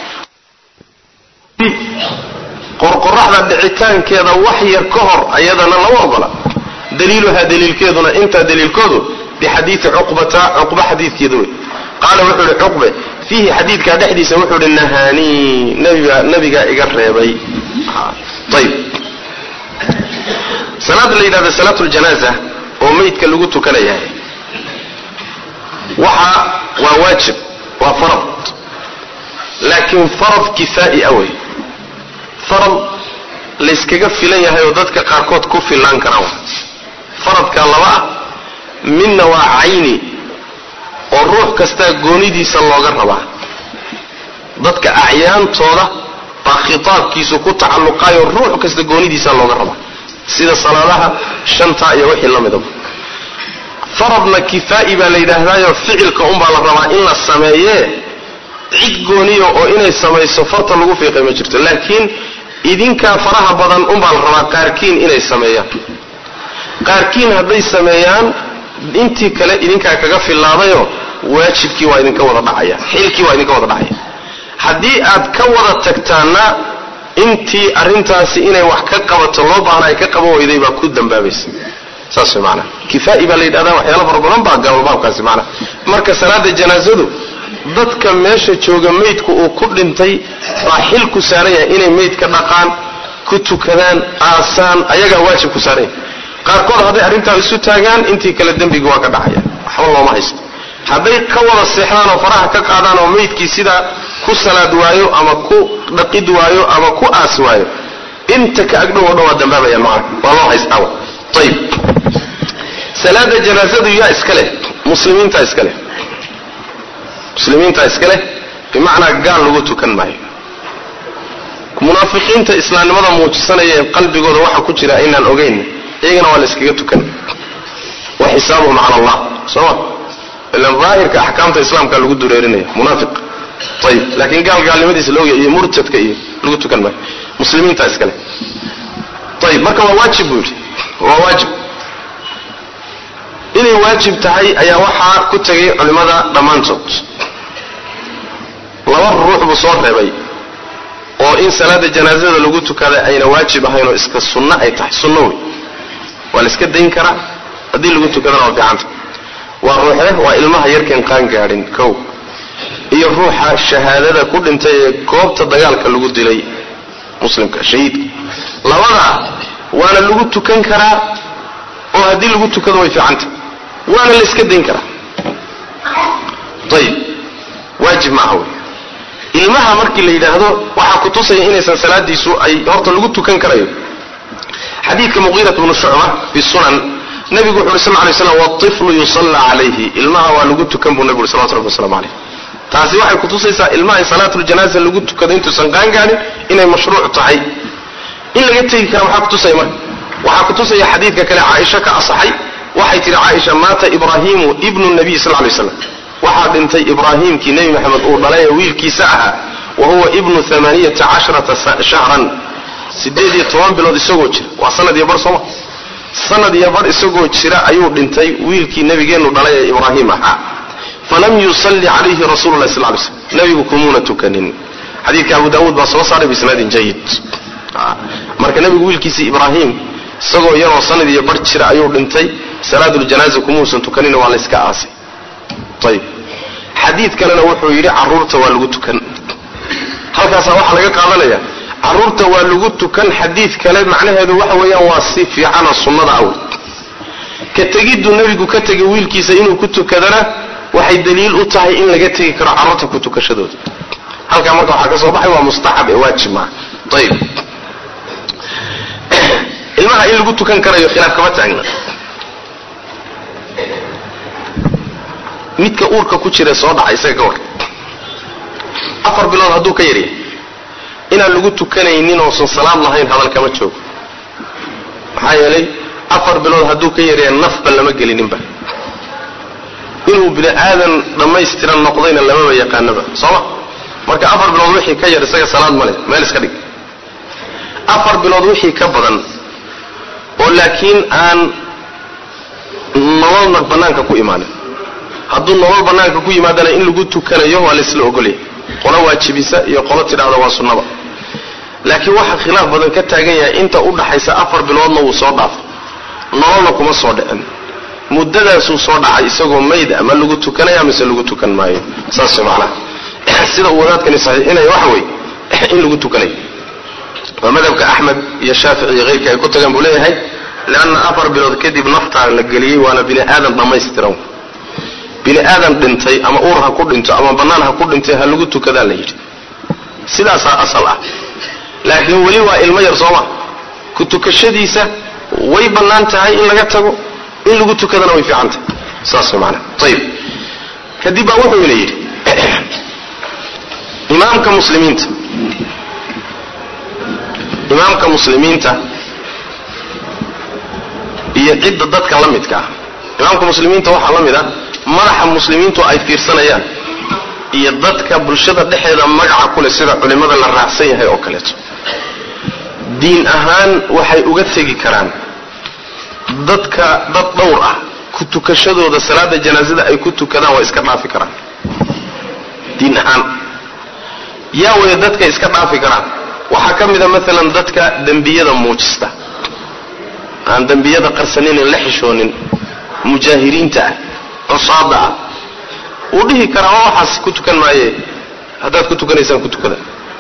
qorqoraxda dhicitaankeeda wax yar ka hor ayadana lama ogola daliiluhaa daliilkeeduna intaa daliilkoodu bixadiidi cuqbata cuqba xadiidkeeda wey qaala wuxuu ihi cuqbe fiihi xadiidkaa dhexdiisa wuxuu ihi nahaanii nabiga nabigaa iga reebay ayib salaada la yidhahdo salaatu ljanaaza oo meydka lagu tukanayahay waxa waa waajib waa farad laakiin farad kifaa'i a wey farad layskaga filan yahay oo dadka qaarkood ku fillaan karaan faradkaa laba ah midna waa cayni oo ruux kastaa goonidiisa looga rabaa dadka acyaantooda baa khitaabkiisu ku tacalluqaayo ruux kasta goonidiisa looga rabaa sida salaadaha shantaa iyo wixii la midaba faradna kifaa'i baa la yidhaahdaayo ficilka unbaa la rabaa in la sameeyee cid gooniya oo inay samayso farta lagu fiiqay ma jirto laakiin idinkaa faraha badan unbaa la rabaa qaarkiin inay sameeyaan qaarkiin hadday sameeyaan intii kale idinkaa kaga fillaadayo waajibkii waa idinka wada dhacaya xilkii waa idinka wada dhacaya haddii aad ka wada tagtaanna intii arrintaasi inay wax ka qabato loo baahna ay ka qaban weyday baa ku dambaabaysa saas way maanaa kifaa'i baa la yidhahdaa waxyaala fara badan baa galo baabkaasi maanaa marka salaada janaasadu dadka meesha jooga meydku uu ku dhintay baa xil ku saaran yahay inay meydka dhaqaan ku tukadaan aasaan ayagaa waajib ku saaran yahay qaarkood hadday arrintaa isu taagaan intii kale dembigi waa ka dhacaya waxba looma haysto hadday ka wada seexdaan oo faraha ka qaadaan oo meydkii sidaa ku salaad waayo ama ku dhaqid waayo ama ku aas waayo inta ka agdhow o dhan waa dambaabayaan macana waa loo haystaa ayib salaada janaasadu yaa iska leh muslimiintaa iska leh muslimiintaa iska leh bimacnaa gaal lagu tukan maayo munaafiqiinta islaamnimada muujisanaya ee qalbigooda waxa ku jira inaan ogeyn iyagana waa la iskaga tukan wa xisaabuhum cala allah sooma ilan daahirka axkaamta islaamka lagu dureerinaya munaafiq ayib laakiin gaal gaalnimadiisa laoga iyo murtadka iyo lagu tukan maayo muslimiintaa iska leh ayib marka waa waajib buu yidhi waa waajib inay waajib tahay ayaa waxaa ku tegay culimmada dhammaantood laba ruux buu soo reebay oo in salaada janaasada lagu tukada ayna waajib ahayn oo iska sunno ay tahay sunno wey waa la iska dayn karaa haddii lagu tukadana waa fiicanta waa ruuxe waa ilmaha yarkeen qaan gaadhin kow iyo ruuxa shahaadada ku dhintay ee goobta dagaalka lagu dilay muslimka shahiidka labada waana lagu tukan karaa oo haddii lagu tukado way fiicanta waana la iska dayn karaa ayib waajib maaha wey ilmaha markii la yidhaahdo waxaa kutusaya inaysan salaadiisu ay horta lagu tukan karayo xadiidka muqiirat bnu shucba fi sunan nabigu wuxu uri sal lay slam waiflu yusalla calayhi ilmaha waa lagu tukan buu nabigu uri salawatu rabbi waslamu calayh taasi waxay kutusaysaa ilmaha in salaatuljanaaza lagu tukado intuusan qaangaanin inay mashruuc tahay in laga tegi kara waxaa kutusaya marka waxaa kutusaya xadiidka kale caaisha ka asaxay waxay tihi caaisha maata ibraahimu ibnu nabiy sal lay slam waxaa dhintay ibraahimkii nebi maxamed uu dhalay ee wiilkiisa ahaa wa huwa ibnu amaaniyata casharata shahran sideed iyo toban bilood isagoo jira waa sanad iyo bar sooma sanad iyo bar isagoo jira ayuu dhintay wiilkii nebigeennu dhalay ee ibraahim ahaa falam yusalli calayhi rasulu lahi sal lay slm nebigu kumuuna tukanin xadiidka abu daawuud baa soo saaray biisnaadin jayid marka nebigu wiilkiisii ibraahim isagoo yaroo sanad iyo bar jira ayuu dhintay salaaduljanaaza kumuusan tukanin waa la yska aasay ayib xadiid kalena wuxuu yidhi caruurta waa lagu tukan halkaasaa waxaa laga qaadanaya caruurta waa lagu tukan xadiid kale macnaheedu waxa weeyaan waa si fiicana sunnada aw ka tegiddu nebigu ka tegay wiilkiisa inuu ku tukadana waxay daliil u tahay in laga tegi karo carruurta ku tukashadooda halkaa marka waxaa ka soo baxay waa mustaxab ee waajib maaha ayib ilmaha in lagu tukan karayo khilaaf kama taagna midka uurka ku jira soo dhaca isaga ka war afar bilood hadduu ka yaryahay inaan lagu tukanaynin oosan salaad lahayn hadal kama joogo maxaa yeelay afar bilood hadduu ka yaryahay nafba lama gelininba inuu bini aadan dhammaystiran noqdayna lamaba yaqaanaba sooma marka afar bilood wixii ka yar isaga salaad ma leh meel iska dhig afar bilood wixii ka badan oo laakiin aan nololna bannaanka ku imaanin hadduu nolol bannaanka ku yimaadana in lagu tukanayo waa laysla ogolyahay qolo waajibisa iyo qolo tidhaahda waa sunnaba laakiin waxaa khilaaf badan ka taagan yahay inta u dhaxaysa afar biloodna wuu soo dhaafo nololna kuma soo dhicin muddadaasuu soo dhacay isagoo mayd ama lagu tukanaya mise lagu tukan maayo saas macnaha sida uu wadaadkani saxiixinaya waxa weeye in lagu tukanayo waa madhabka axmed iyo shaafici iyo keyrka ay ku tagaan buu leeyahay leanna afar bilood kadib naftaa la geliyey waana bini aadan dhammaystiran bini aadan dhintay ama uur ha ku dhinto ama bannaan ha ku dhintay ha lagu tukadaa la yidhi sidaasaa asal ah laakiin weli waa ilmo yar sooma ku tukashadiisa way bannaan tahay in laga tago in lagu tukadana way fiican tahay saas way maanaa ayib kadib baa wuxuu ina yidhi imaamka muslimiinta imaamka muslimiinta iyo cidda dadka la midka ah imaamka muslimiinta waxaa la mid ah madaxa muslimiintu ay fiirsanayaan iyo dadka bulshada dhexeeda magaca kuleh sida culimmada la raacsan yahay oo kaleeto diin ahaan waxay uga tegi karaan dadka dad dhowr ah ku tukashadooda salaada janaasada ay ku tukadaan waa iska dhaafi karaan diin ahaan yaa waya dadka iska dhaafi karaan waxaa ka mid a maalan dadka dembiyada muujista aan dembiyada qarsaninin la xishoonin mujaahiriinta ah cusaada ah wuu dhihi karaa waa waxaas ku tukan maaye haddaad ku tukanaysaan ku tukada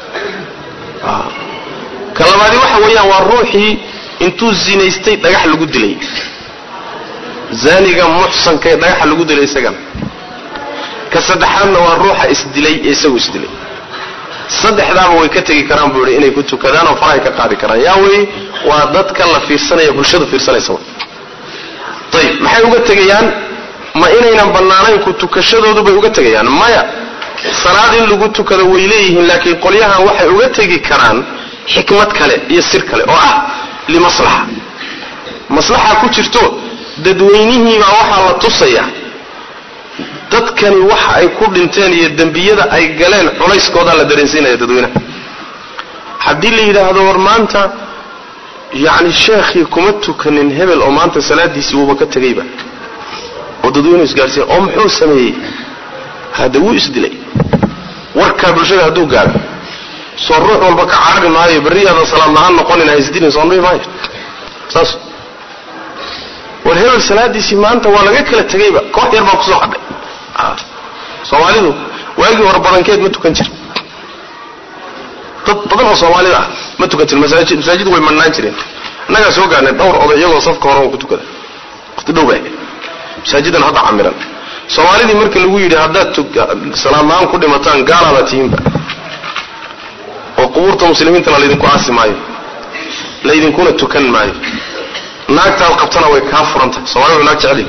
ka labaadi waxa weeyaan waa ruuxii intuu zinaystay dhagax lagu dilay zaaniga muxsanka ee dhagaxa lagu dilay isagana ka saddexaadna waa ruuxa isdilay ee isagu isdilay saddexdaaba way ka tegi karaan buu yihi inay ku tukadaan oo farahay ka qaadi karaan yaa wey waa dadka la fiirsanaya bulshadu fiirsanaysa ayib maxay uga tegayaan ma inaynan bannaanayn ku tukashadoodu bay uga tegayaan maya salaad in lagu tukado way leeyihiin laakiin qolyahan waxay uga tegi karaan xikmad kale iyo sir kale oo ah limaslaxa maslaxa ku jirto dadweynihiibaa waxaa la tusaya dadkani waxa ay ku dhinteen iyo dembiyada ay galeen culayskoodaa la dareensiinaya dadweynaha haddii la yidhaahdo war maanta yacni sheekhii kuma tukanin hebel oo maanta salaadiisii wuuba ka tegayba oo dadweynuhu isgaarsiiya oo muxuu sameeyey hadda wuu isdilay warkaa bulshada hadduu gaaro soo ruux walba ka carari maayo berriyaada salaad la-aan noqonin ha isdilin soo dhihi maayo saas war hebel salaadiisii maanta waa laga kala tegayba koox yar baa kusoo hadhay soomaalidu waagii hore badankeed ma tukan jir dad badan oo soomaalida ah ma tukan jir masaajid masaajidu way mannaan jireen annagaa soo gaarnay dhowr oday iyagoo safka hore ku tukada waqti dhow baa masaajidan hadda camiran soomaalidii marka lagu yidhi haddaad salaad la-aan ku dhimataan gaalaabaa tihiinba oo qubuurta muslimiintana laydinku aasi maayo laydinkuna tukan maayo naagtaad qabtana way kaa furan tahay soomalidu naag jeceli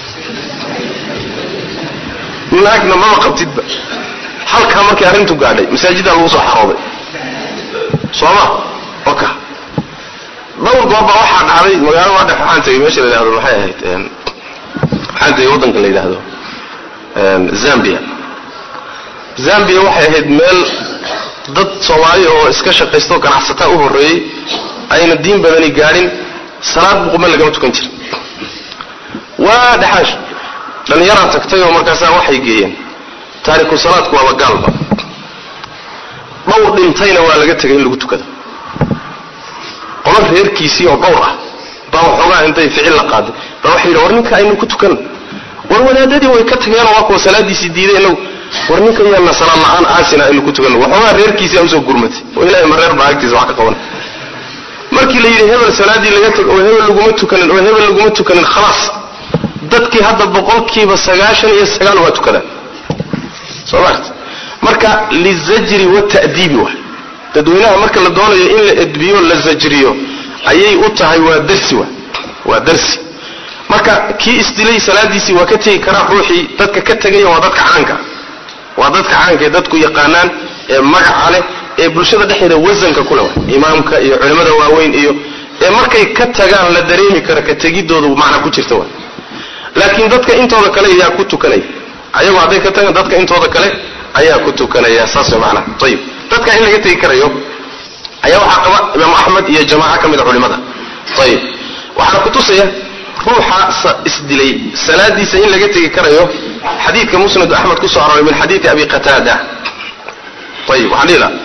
naagna mama qabtidba halkaa markay arrintu gaadhay masaajiddaa lagu soo xarooday sooma oka dhowr gooba waxaa dhacday magaalo waa dhex waxaan tegay meesha la yidhahdo maxay ahayd waxaan tegay waddanka la yidhaahdo zambia zambia waxay ahayd meel dad soomaali oo iska shaqaysta oo ganacsataa u horreeyey ayna diin badani gaadhin salaad buquma lagama tukan jira waa dhexaash dhallinyaraa tagtay oo markaasaa waxay geeyeen taariku salaadku waaba gaalba dhowr dhintayna waa laga tegay in lagu tukado qolo reerkiisii oo dhowr ah baa waxoogaa intay ficil la qaaday baa waxay yidhi war ninka aynu ku tukan war wadaadadii way ka tageenoo waa kuwa salaadiisii diiday inagu war ninka yaana salaad la-aan aasina aynu ku tukan waxoogaa reerkiisii a usoo gurmatay oo ilahay ma reer baa agtiisa wax ka qaban markii la yidhi hebel salaaddii laga tag oo hebel laguma tukanin oo hebel laguma tukanin khalaas dadkii hadda boqolkiiba sagaashan iyo sagaal waa tukadaan soo maarta marka lizajri wata'diibi waay dadweynaha marka la doonayo in la edbiyo la zajriyo ayay u tahay waa darsi wa waa darsi marka kii isdilay salaadiisii waa ka tegi karaa ruuxii dadka ka tegaya waa dadka caanka waa dadka caanka ee dadku yaqaanaan ee magaca leh ee bulshada dhexeeda wasanka kule imaamka iyo culimmada waaweyn iyo ee markay ka tagaan la dareemi kara ka tegidoodu macna ku jirta wa laakiin dadka intooda kale ayaa ku tukanaya ayagoo hadday ka tagaan dadka intooda kale ayaa ku tukanaya saas way macnaha ayib dadka in laga tegi karayo ayaa waxaa qaba imaamu axmed iyo jamaaca ka mid a culimada ayib waxaana kutusaya ruuxa isdilay salaadiisa in laga tegi karayo xadiidka musnad axmed kusoo arooray min xadiidi abi qataada ayib waxaan dhihi laha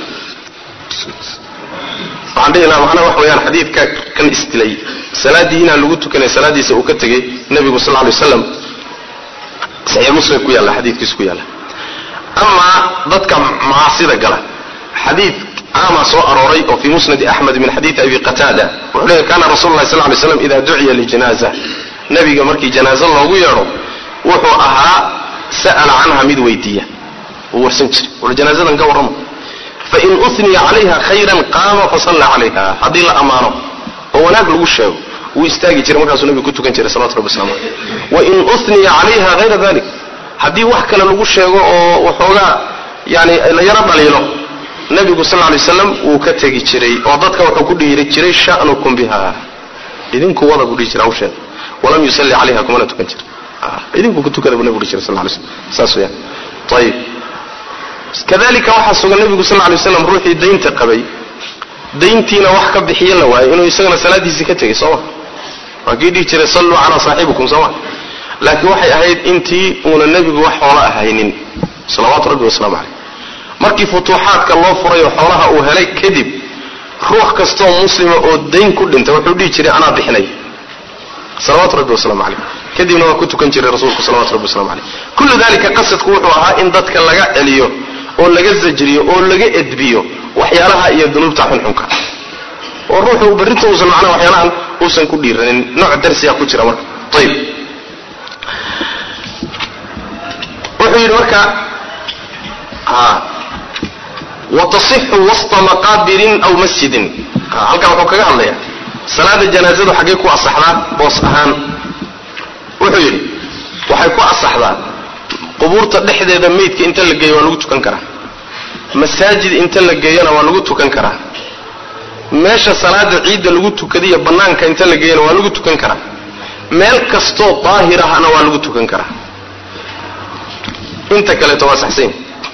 waxaan dhihi lahaa macnaha wax weeyaan xadiidka kan isdilay salaaddii inaan lagu tukanay salaadiisa uu ka tegey nebigu sal lay waslam saxiix muslim ku yaalla xadiidkiisu ku yaalla amaa dadka macaasida gala xadiid caamaa soo arooray oo fii musnadi axmed min xadiidi abi qataada wuxuu leeyahy kana rasul lahi sal lay slam ida duciya lijanaza nebiga markii janaazo loogu yeedho wuxuu ahaa sa'ala canha mid weydiiya uu warsan jiray wuxuu janaazadan ka warramo fain uniya calayha khayran qaama fasalla calayha haddii la ammaano oo wanaag lagu sheego wuu istaagi jiray markaasuu nebigu ku tukan jiray salawatu rabbi waslamu aleyh wain uniya calayha hayra dalik haddii wax kale lagu sheego oo waxoogaa yani la yaro dhaliilo nebigu sal lay slam wuu ka tegi jiray oo dadka wuxuu ku dhiiri jiray sha'nukum biha idinku wada buu dhihi jiray hawsheeda walam yusalli calayha kumana tukan jira idinku ku tukada buu nebigu dhihi jiray sal lay slam saas weyaan ayib kadalika waxaa sugan nebigu sal lay slam ruuxii daynta qabay dayntiina wax ka bixiya la waayo inuu isagana salaadiisii ka tegay sooma waa kii dhihi jiray salluu calaa saaxibikum sooma laakiin waxay ahayd intii uuna nebigu wax xoola ahaynin salawaatu rabbi wasalaamu caleyh markii futuuxaadka loo furay oo xoolaha uu helay kadib ruux kastoo muslima oo dayn ku dhintay wuxuu dhihi jiray anaa bixinay salawaatu rabbi wasalaamu caleyh kadibna waa ku tukan jiray rasuulku salawatu rabbi waslamu caleyh kullu dalika qasadku wuxuu ahaa in dadka laga celiyo oo laga zajriyo oo laga edbiyo waxyaalaha iyo dunuubta xunxunka oo ruuxu berrinta uusan macnaha waxyaalahan uusan ku dhiiranin nooc darsiga ku jira marka ayib wuxuu yidhi marka watasixu wasta maqaabirin aw masjidin halkan wuxuu kaga hadlaya salaada janaazadu xaggay ku asaxdaa boos ahaan wuxuu yidhi waxay ku asaxdaa qubuurta dhexdeeda meydka inta la geeyo waa lagu tukan karaa masaajid inta la geeyona waa lagu tukan karaa meesha salaada ciidda lagu tukadiyo bannaanka inta la geeyona waa lagu tukan karaa meel kastoo daahir ahna waa lagu tukan karaa inta kaleeto waa saxsan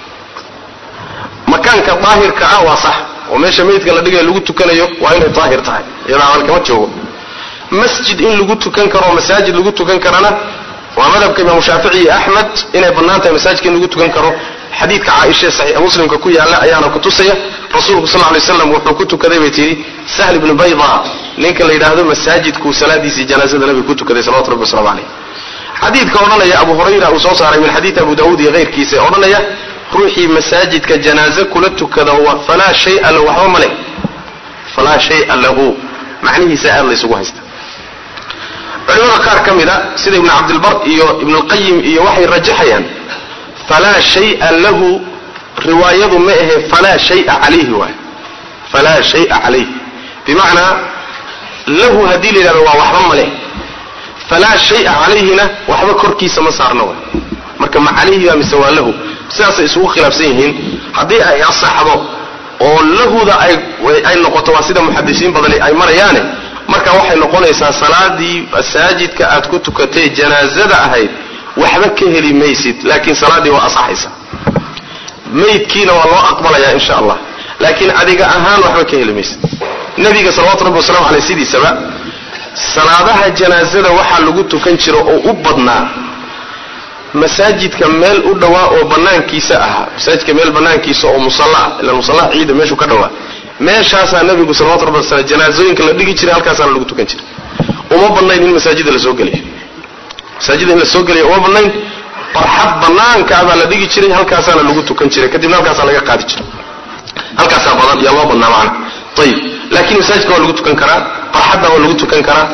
makaanka daahirka ah waa sax oo meesha meydka la dhigayo lagu tukanayo waa inay daahir tahay iyadoo amal kama joogo masjid in lagu tukan karo oo masaajid lagu tukan karana waa madhabka imaamu shaafici iyo axmed inay bannaan tahay masaajidka in lagu tukan karo xadiidka caaisha saxiixa muslimka ku yaalla ayaana kutusaya rasuulku sal lay slam wuxuu ku tukaday bay tidhi sahl ibnu bayda ninka la yidhaahdo masaajidkuu salaadiisii janaazada nabiga ku tukaday salawatu rabbi waslamu caleyh xadiidka odhanaya abu hurayra uu soo saaray min xadiidi abu daawuud iyo keyrkiisa ee odhanaya ruuxii masaajidka janaaze kula tukada falaa shaya lahu waxba ma leh falaa shaya lahu macnihiisa aad la ysugu haysta culimada qaar ka mid a sida ibnu cabdilbar iyo ibnulqayim iyo waxay rajaxayaan falaa shaya lahu riwaayadu ma ahe falaa shaya calayhi waay falaa shaya calayh bimacnaa lahu haddii la yidhahdo waa waxba ma leh falaa shaya calayhina waxba korkiisa ma saarna waay marka ma calayhi baa mise waa lahu sidaasay isugu khilaafsan yihiin haddii ay asaxdo oo lahuda ay noqoto waa sida muxadisiin badani ay marayaane marka waxay noqonaysaa salaadii masaajidka aad ku tukatay janaazada ahayd waxba ka heli maysid laakiin salaaddii waa asaxaysa maydkiina waa loo aqbalayaa insha allah laakiin adiga ahaan waxba ka heli maysid nabiga salawatu rabbi wasalamu caleyh sidiisaba salaadaha janaazada waxaa lagu tukan jiro oo u badnaa masaajidka meel u dhowaa oo banaankiisa ahaa masaajidka meel banaankiisa oo musallaa ila musallaa ciida meeshuu ka dhowaa meeshaasaa nabigu salawatu rabbi wasalaam janaazooyinka la dhigi jiray halkaasaana lagu tukan jiray uma badnayn in masaajida la soo geliyo masaajida in la soo geliyo uma badnayn barxad banaankaa baa la dhigi jiray halkaasaana lagu tukan jiray kadibna halkaasaa laga qaadi jiray halkaasaa badan yaa loo badnaa macana ayib laakiin masaajidka waa lagu tukan karaa barxadda waa lagu tukan karaa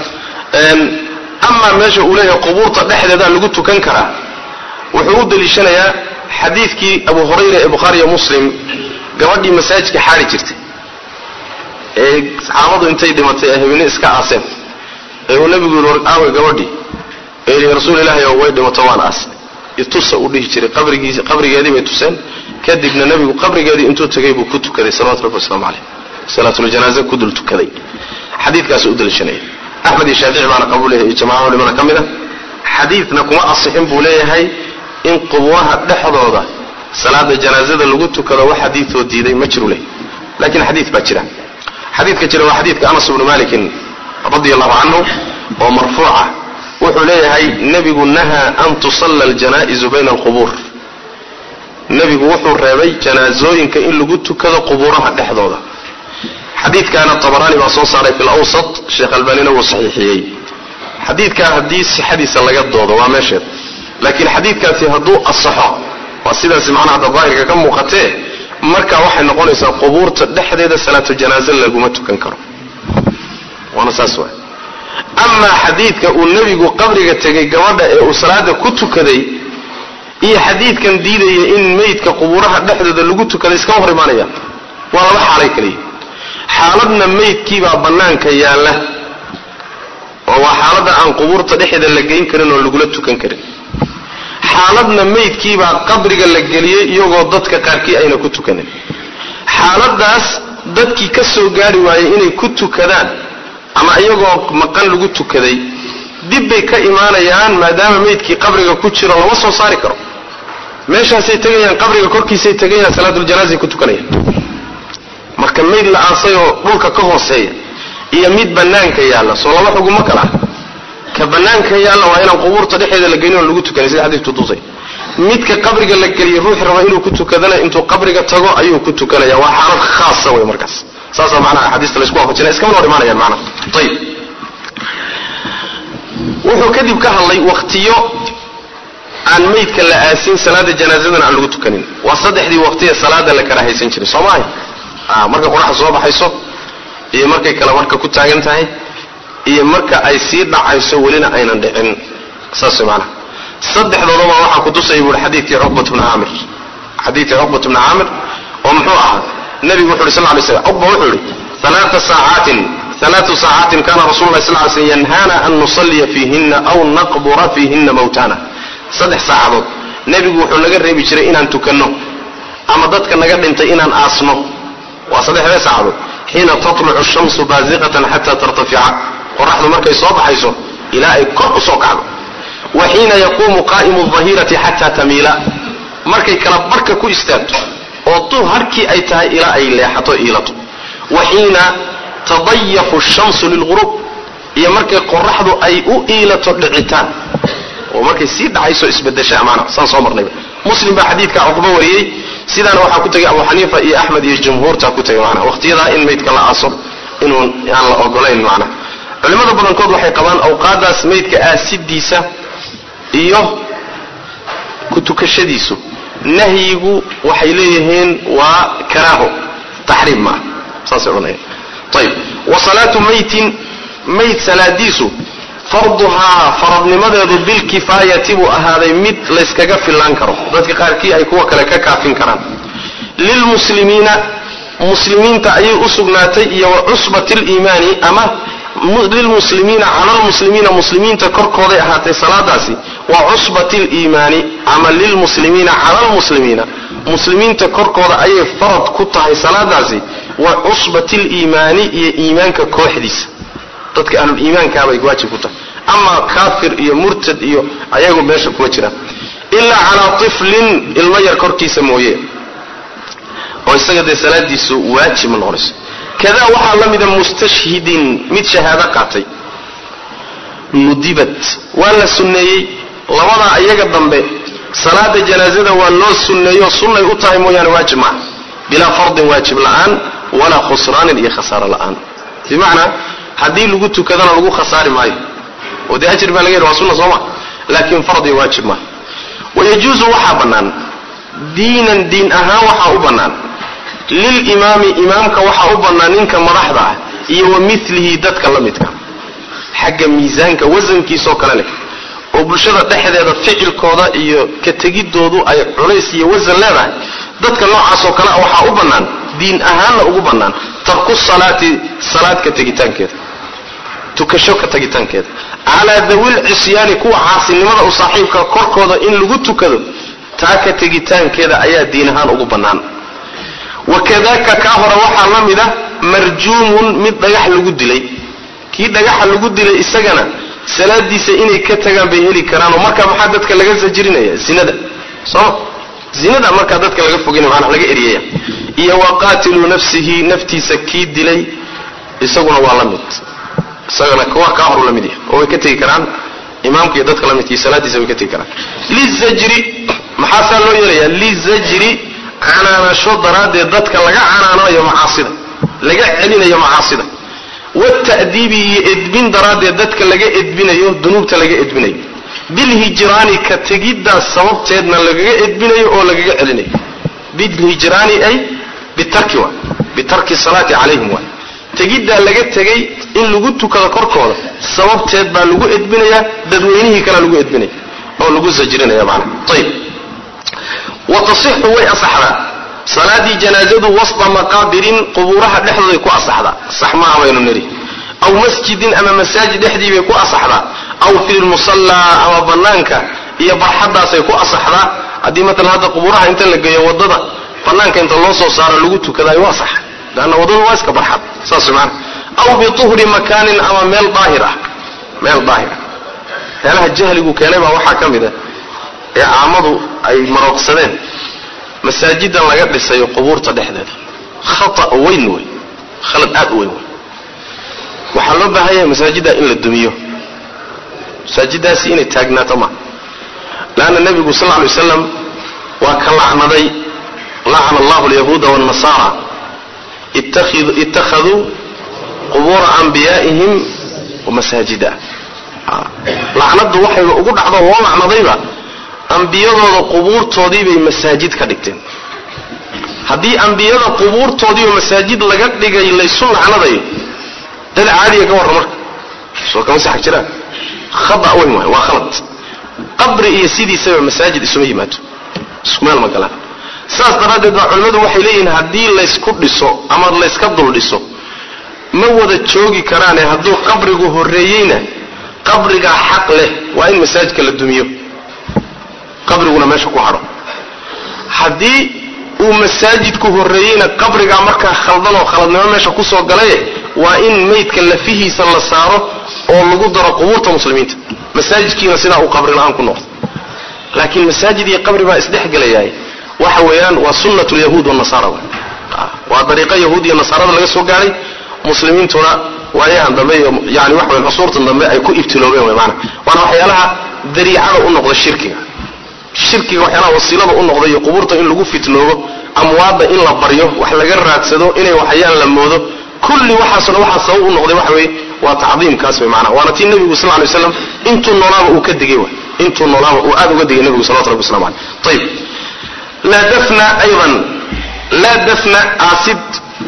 amaa meesha uu leeyahay qubuurta dhexdeedaa lagu tukan karaa wuxuu u daliishanayaa xadiidkii abu hurayra ee bukhaariyo muslim gabadhii masaajidka xaari jirtay ee saxaabadu intay dhimatay ee habine iska aaseen ee uu nabigu yidhi aawe gabadhii ee rasuul ilaahay oo way dhimato waan aasnay itusa uu dhihi jiray qabrigiisi qabrigeedii bay tuseen kadibna nebigu qabrigeedii intuu tagay buu ku tukaday salawatu rabbi waslamu caleyh salaatuljanaaza ku dul tukaday xadiidkaas u daliishanaya axmed iyo shaafici baana qabuulaya iyo jamaca culimada ka mid a xadiidna kuma asixin buu leeyahay in qubuuraha dhexdooda salaada janaazada lagu tukado wax xadiidoo diiday ma jiru leh laakiin xadiid baa jira xadiidka jira waa xadiidka anas bnu malikin radi allahu canhu oo marfuuca wuxuu leeyahay nebigu nahaa an tusalla aljanaa'izu bayna alqubuur nebigu wuxuu reebay janaazooyinka in lagu tukado qubuuraha dhexdooda xadiidkaana tabaraani baa soo saaray fi lawsat sheekh albanina wuu saxiixiyey xadiidkaa haddii sixadiisa laga doodo waa meesheed laakiin xadiidkaasi hadduu asaxo waa sidaasi macnaha hadda daahirka ka muuqatee marka waxay noqonaysaa qubuurta dhexdeeda salaatu janaaze laguma tukan karo waana saas waay amaa xadiidka uu nebigu qabriga tegay gabadha ee uu salaada ku tukaday iyo xadiidkan diidaya in meydka qubuuraha dhexdooda lagu tukaday iskama hor imaanayaan waa laba xaalay kaliya xaaladna meydkiibaa bannaanka yaalla oo waa xaaladda aan qubuurta dhexeeda la geyn karin oo lagula tukan karin xaaladna meydkiibaa qabriga la geliyey iyagoo dadka qaarkii ayna ku tukanin xaaladaas dadkii ka soo gaari waayey inay ku tukadaan ama iyagoo maqan lagu tukaday dib bay ka imaanayaan maadaama meydkii qabriga ku jiro lama soo saari karo meeshaasay tegayaan qabriga korkiisay tegayaan salaatuljanaaza ku tukanayaan marka mayd la aasayoo dhulka ka hooseeya iyo mid bannaanka yaalla soo laba xugumo kala ah ka bannaanka yaalla waa inaan qubuurta dhexeeda la gelin oo lagu tukanay sida xadiidku tusay midka qabriga la geliyay ruuxi raba inuu ku tukadana intuu qabriga tago ayuu ku tukanaya waa xaalad khaasa wey markaas saasaa macnaha axaadiista laysku waafajinaya iskama hor imaanayaan macnaha ayib wuxuu kadib ka hadlay waktiyo aan meydka la aasin salaada janaazadana aan lagu tukanin waa saddexdii waqtiye salaada la karaahaysan jiray soo maaha marka qoraxda soo baxayso iyo markay kale marka ku taagan tahay iyo marka ay sii dhacayso welina aynan dhicin saas macnaha saddexdoodaba waxaa kutusaya buuri xadiidkii cuqbat bni caamir xadiidkii cuqbat bni caamir oo muxuu ahaa nabigu wuxu uhi sal lay slam cuqba wuxuu yihi alaaa saacaatin alaatu saacaatin kana rasulu lah sal ly slm yanhaana an nusalliya fiihina aw naqbura fiihina mawtana saddex saacadood nebigu wuxuu naga reebi jiray inaan tukanno ama dadka naga dhintay inaan aasno waa saddexdee saacadood xiina tatlucu shamsu baasiqatan xata tartafica qoraxdu markay soo baxayso ilaa ay kor u soo kacdo wa xiina yaquumu qaa'imu dahirati xata tamiila markay kala barka ku istaagto oo tu harkii ay tahay ilaa ay leexato iilato wa xiina tadayafu shamsu lilghurub iyo markay qoraxdu ay u iilato dhicitaan oo markay sii dhacayso isbedesha amaana saan soo marnayba muslim baa xadiidka cuqba wariyey sidaana waxaa ku tegay abu xaniifa iyo axmed iyo jumhuurta ku tegay maanaa waqtiyadaa in maydka la aaso inuu aan la ogolayn macnaa culimmada badankood waxay qabaan awqaadaas maydka aasidiisa iyo ku tukashadiisu nahyigu waxay leeyihiin waa karaaho taxriim maaha saasay odhanayaan ayib wa salaatu maytin mayd salaadiisu farduhaa faradnimadeedu bilkifaayati buu ahaaday mid layskaga fillaan karo dadka qaarkii ay kuwa kale ka kaafin karaan lilmuslimiina muslimiinta ayay u sugnaatay iyo wa cusbati liimaani ama lilmuslimiina cala lmuslimiina muslimiinta korkooday ahaatay salaadaasi wa cusbati liimaani ama lilmuslimiina cala lmuslimiina muslimiinta korkooda ayay farad ku tahay salaadaasi wa cusbati liimaani iyo iimaanka kooxdiisa dadka ahluliimaankaabay waajib ku tahay ama kaafir iyo murtad iyo ayagu meesha kuma jiraan ilaa calaa tiflin ilmo yar korkiisa mooye oo isaga dee salaadiisu waajib ma noqonayso kadaa waxaa la mida mustashhidin mid shahaado qaatay nudibat waa la sunneeyey labadaa iyaga dambe salaada janaazada waa loo sunneeyo sunnay u tahay mooyaane waajib maaha bilaa fardin waajib la'aan walaa khusraanin iyo khasaaro la'aan bimacnaa haddii lagu tukadana lagu khasaari maayo oo dee ajir baa laga yidhi waa sunna sooma laakiin fardi waajib maaha wayajuusu waxaa bannaan diinan diin ahaan waxaa u bannaan lilimaami imaamka waxaa u bannaan ninka madaxda ah iyo wa milihi dadka la midka xagga miisaanka wasankiisoo kale leh oo bulshada dhexdeeda ficilkooda iyo ka tegidoodu ay culays iyo wasan leedahay dadka noocaasoo kale ah waxaa u bannaan diin ahaanna ugu bannaan tarku salaati salaad ka tegitaankeeda tukasho ka tagitaankeeda calaa dawil cisyaani kuwa caasinimada u saaxiibka korkooda in lagu tukado taa ka tegitaankeeda ayaa diin ahaan ugu bannaan wakadaka kaa hore waxaa la mid ah marjuumun mid dhagax lagu dilay kii dhagaxa lagu dilay isagana salaadiisa inay ka tagaan bay heli karaan oo markaa maxaa dadka laga sajrinaya zinada sooma zinada markaa dadka laga fogeynaya maanaa laga eryaya iyo wa qaatilu nafsihi naftiisa kii dilay isaguna waa la mid isagana waa kaa horu la mid yahay oo way ka tegi karaan imaamka iyo dadka la midkii salaadiisa way ka tegi karaan lizajri maxaa saa loo yeelayaa lizajri canaanasho daraaddeed dadka laga canaanayo macaasida laga celinayo macaasida wata'diibi iyo edbin daraaddeed dadka laga edbinayo dunuubta laga edbinayo bilhijraani ka tegiddaas sababteedna lagaga edbinayo oo lagaga celinayo bilhijraani ay bitarki wa bitarki salaati calayhim waay tegiddaa laga tegay in lagu tukado korkooda sababteed baa lagu edbinayaa dadweynihii kalea lagu edbinaya oo lagu sajrinaya maanaa ayib wa tasixu way asaxdaa salaadii janaazadu wasda maqaabirin qubuuraha dhexdooday ku asaxdaa sax maaha baynu nidhi aw masjidin ama masaajid dhexdii bay ku asaxdaa aw fi lmusallaa ama bannaanka iyo barxaddaasay ku asaxdaa haddii matalan hadda qubuuraha inta la geeyo waddada bannaanka inta loo soo saaro lagu tukadaayo waa sax leanna waddadu waa iska barxad saas maana aw bituhri makaanin ama meel daahir ah meel daahir ah meelaha jahligu keenay baa waxaa ka mid a ee caamadu ay marooqsadeen masaajidan laga dhisayo qubuurta dhexdeeda khata weyn wey khalad aad u weyn wey waxaa loo baahan yahay masaajidda in la dumiyo masaajidaasi inay taagnaato ma leanna nebigu sal lla lay waslam waa ka lacnaday lacana allahu alyahuuda waannasara ittakhaduu qubuura anbiyaa'ihim wamasaajida lacnadu waxayba ugu dhacdo loo lacnadayba ambiyadooda qubuurtoodii bay masaajid ka dhigteen haddii ambiyada qubuurtoodiiba masaajid laga dhigay laysu lacnadayo dad caadiya ka warra marka soo kama sax jiraan khada weyn waay waa khalad qabri iyo sidiisaba masaajid isuma yimaado isku meel ma galaan saas daraaddeed baa culimmadu waxay leeyihiin haddii laysku dhiso ama layska dul dhiso ma wada joogi karaane hadduu qabrigu horreeyeyna qabrigaa xaq leh waa in masaajidka la dumiyo qabriguna meesha ku hadho haddii uu masaajidku horreeyeyna qabrigaa markaa khaldan oo khaladnimo meesha kusoo galaye waa in maydka lafihiisa la saaro oo lagu daro qubuurta muslimiinta masaajidkiina sidaa uu qabri la-aan ku noqdo laakiin masaajid iyo qabri baa isdhexgelayaay waxa weeyaan waa sunnat lyahuud wanasaara waa dariiqa yahuud iyo nasaarada laga soo gaadhay muslimiintuna waayahan dambe iyo yani waxa weyan cusuurtan dambe ay ku ibtiloobeen wey maana waana waxyaalaha dariicada u noqda shirkiga shirkiga waxyaalaha wasiilada u noqda iyo qubuurta in lagu fitnoobo amwaadda in la baryo wax laga raadsado inay waxyaan la moodo kulli waxaasna waxaa sabab u noqday waxa weeye waa tacdiimkaas wey maana waana tii nebigu sal lay slam intuu noolaaba uu ka digay way intuu noolaaba uu aad uga digay nebigu salawatu rabbi waslamu caleyh ayib laa dafna aydan laa dafna aasid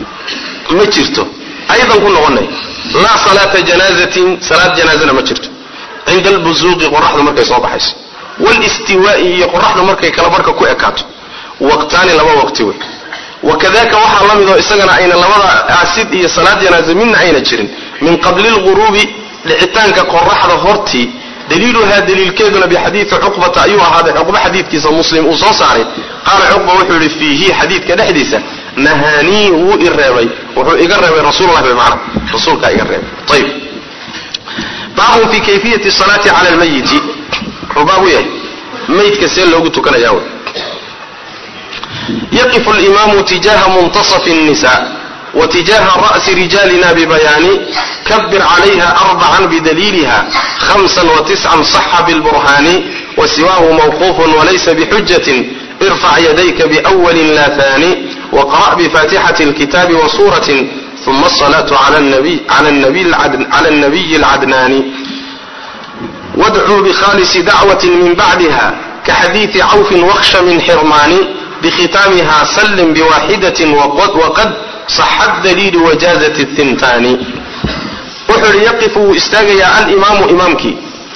ma jirto aydan ku noqonay laa salaata janaazatin salaad janaazana ma jirto cinda albuzuuqi qoraxdu markay soo baxayso walistiwaa'i iyo qoraxdu markay kala barka ku ekaato waqtaani laba waqti wey wakadaka waxaa la midoo isagana ayna labada aasid iyo salaad janaaza midna ayna jirin min qabli lguruubi dhicitaanka qoraxda hortii daliiluhaa daliilkeeduna bixadiidi cuqbata ayuu ahaaday cuqba xadiidkiisa muslim uu soo saaray qaala cuqba wuxuu yihi fiihi xadiidka dhexdiisa nahaanii wuu i reebay wuxuu iga reebay rasuullah bimacna rasuulkaa iga reebay ayib baabun fi kayfiyati salaati cala lmayiti wuxuu baab u yahay maydka see loogu tukanayaa wey yaqifu alimamu tijaha muntasafi الnisa wtijaha ra'si rijaalina bibayaani kabir calayha arbacan bidaliiliha hamsa watiscan saxa bilburhaani wasiwaahu mawquufun walaysa bixujatin irfac yadayka biأwali la haani waqra' bifatixati اlkitaabi wasuratin uma asalaatu cala الnabiyi اlcadnaani wadcuu bikhaalisi dacwati min bacdiha kaxadiidi cawfin wakhsha min xirmaani bkhitaamiha sallim biwaaxidatin waqad saxa daliilu wajaazat thintaani wuxuu yihi yaqifu wuu istaagayaa alimaamu imaamkii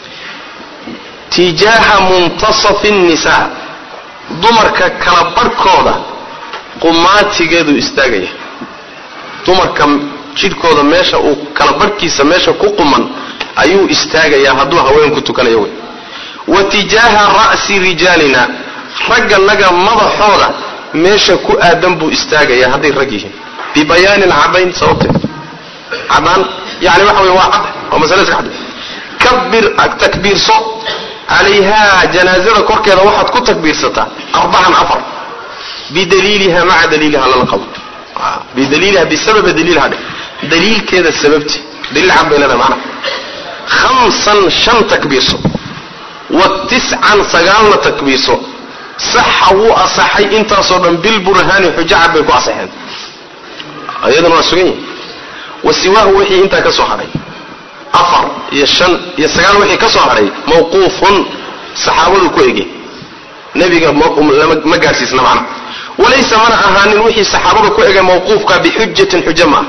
tijaaha muntasafi nnisaa dumarka kala barhkooda qumaatigeeduu istaagaya dumarka jidhkooda meesha uu kala barhkiisa meesha ku quman ayuu istaagayaa hadduu haweenku tukanayo wey wa tijaaha ra'si rijaalina ragganaga madaxooda meesha ku aadan buu istaagayaa hadday rag yihiin bibayaanin caddayn sababteed caddaan yani waxa wey waa cadda waa masale iska cadda kabir takbiirso calayhaa janaazada korkeeda waxaad ku takbiirsataa arbacan afar bidaliiliha maca daliiliha lala qabo bidaliiliha bisababa daliilha dhe daliilkeeda sababti daliil cad bay leedahay macnaha khamsan shan takbiirso wa tiscan sagaalna takbiirso saxa wuu asaxay intaasoo dhan bilburhaani xujo cad bay ku asaxeen iyadana waa sugan yihin wa siwaahu wixii intaa ka soo hadhay afar iyo shan iyo sagaal wixii ka soo hadhay mawquufun saxaabadu ku ege nebiga ma gaadhsiisna macnaha walaysa mana ahaanin wixii saxaabada ku ege mawquufka bixujatin xujo maaha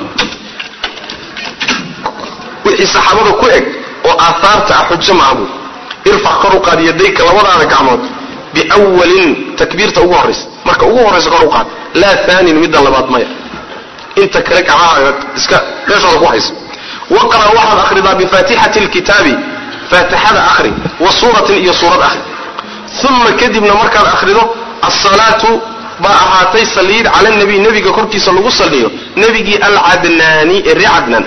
wixii saxaabada ku eg oo aahaarta ah xujo maaha buui irfac kor u qaad yadayka labadaada gacmood biwalin takbiirta ugu horraysa marka ugu horraysa kor u qaad laa aanin midda labaad maya inta kale gacmahaaga iska meeshooda ku hayso waqra waxaad akhridaa bifaatixati lkitaabi faatixada akhri wa suuratin iyo suurad akhri uma kadibna markaad akhrido asalaatu baa ahaatay saliid cala nabiy nebiga korkiisa lagu saliyo nebigii alcadnaani ee ree cadnaan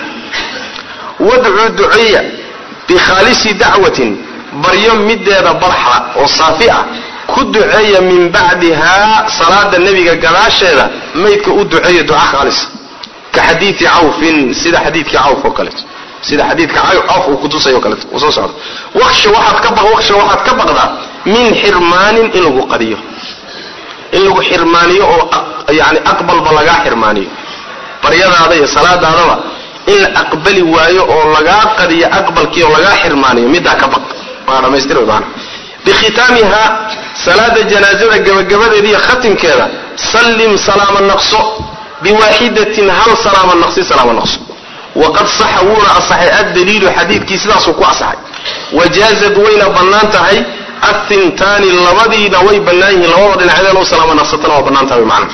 wadcuu duceeya bikhaalisi dacwatin baryo mideeda barxa oo saafi ah ku duceeya min bacdihaa salaada nebiga gadaasheeda maydka u duceeya duca khaalis ka xadiidi cawfin sida xadiidkii cawf oo kaleeto sida xadiidka cawf uu kutusay o kaleeto uu soo socdo waksha waxaad ka waksha waxaad ka baqdaa min xirmaanin in lagu qadiyo in lagu xirmaaniyo oo yani aqbalba lagaa xirmaaniyo baryadaada iyo salaadaadaba in la aqbali waayo oo lagaa qadiyo aqbalkii oo lagaa xirmaaniyo middaa ka baq waa dhamaystir maana bikhitaamiha salaada janaazada gabagabadeeda iyo khatimkeeda sallim salaama naqso biwaaxidatin hal salaama naqsi salaama naqso waqad saxa wuuna asaxay addaliilu xadiidkii sidaasuu ku asaxay wajaazad wayna bannaan tahay athintaani labadiina way bannaan yihiin labada dhinacdeen oo salaama naqsatana waa bannaan tahay macna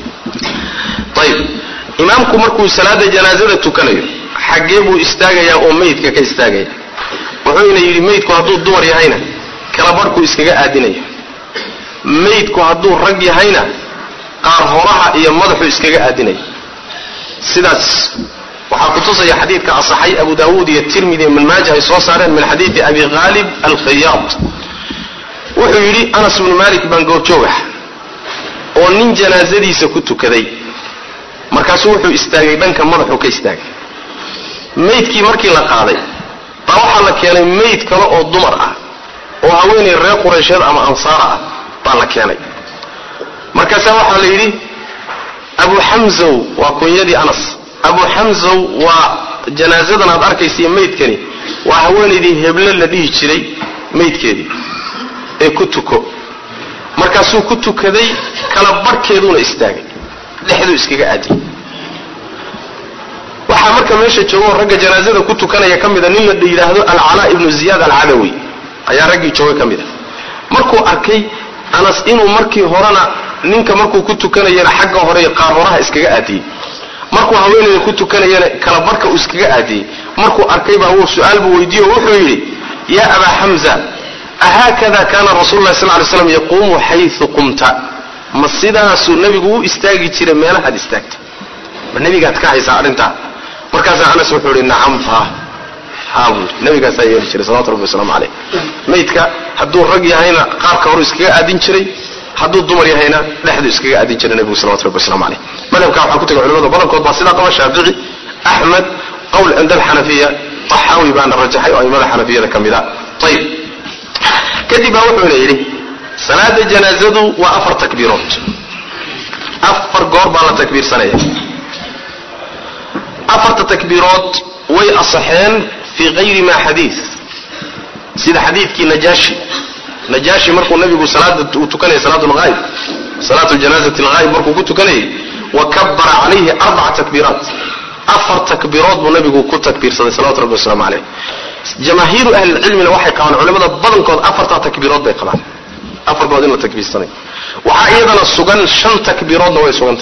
ayib imaamku markuu salaada janaazada tukanayo xaggee buu istaagayaa oo meydka ka istaagaya wuxuuna yidhi meydku hadduu dumar yahayna kala barhkuu iskaga aadinaya meydku hadduu rag yahayna qaar horaha iyo madaxuu iskaga aadinaya sidaas waxaa kutusaya xadiidka asaxay abu daawuud iyo tirmidi ibn maaja ay soo saareen min xadiidi abi khaalib alkhayaad wuxuu yidhi anas bnu malik baan goobjoogah oo nin janaasadiisa ku tukaday markaasuu wuxuu istaagay dhanka madaxuu ka istaagay meydkii markii la qaaday baa waxaa la keenay meyd kale oo dumar ah oo haweenay reer quraysheed ama ansaara ah baa la keenay markaasaa waxaa la yidhi abu xamzow waa kunyadii anas abu xamzow waa janaasadan aad arkaysiiyo meydkani waa haweenaydii heble la dhihi jiray meydkeedii ee ku tuko markaasuu ku tukaday kala barhkeeduuna istaagay dhexduu iskaga aadiyay waxaa marka meesha joogo ragga janaazada ku tukanaya ka mida nin la yidhaahdo alcalaa ibnu ziyaad alcadawi ayaa raggii joogay ka mid a markuu arkay anas inuu markii horena ninka markuu ku tukanayana xagga hore qaar horaha iskaga aadiyey markuu haweenayda ku tukanayana kala barhka uu iskaga aadiyey markuu arkay baa wuu su-aal buu weydiiye oo wuxuu yidhi yaa abaa xamza ahaakada kaana rasul lah sal ly slam yaquumu xayu qumta ma sidaasuu nebigu u istaagi jiray meelahaad istaagta ma nebigaad ka haysaa arrintaa markaasaa anas wuxuu ihi nacam fa haa buu yidhi nabigaasaa yeeli jiray salawatu rabbi wasalaamu caleyh maydka hadduu rag yahayna qaarka horu iskaga aadin jiray hadduu dumar yahayna dhexdu iskaga aadin jiray nebigu salawatu rabbi waslamu caleyh madhabkaa waxaa ku tegay culamada badankood baa sidaa qaba shaafici axmed qowl cinda alxanafiya taxaawi baana rajaxay oo aimada xanafiyada ka mid a ayib kadib baa wuxuuna yidhi salaada janaazadu waa afar takbiirood afar goor baa la takbiirsanaya afarta takbiirood way asaxeen fii kayri ma xadiid sida xadiidkii najaashi najaashi markuu nabigu salaada uu tukanayay salaat lghaayib salaatu janaazati lghaayib markuu ku tukanayay wa kabara calayhi arbaca takbiiraat afar takbiirood buu nabigu ku takbiirsaday salawatu rabbi waslamu caleyh jamaahiiru ahlilcilmina waxay qabaan culamada badankood afartaa takbiirood bay qabaan afarkood in la takbiirsanay waxaa iyadana sugan shan takbiiroodna way suganta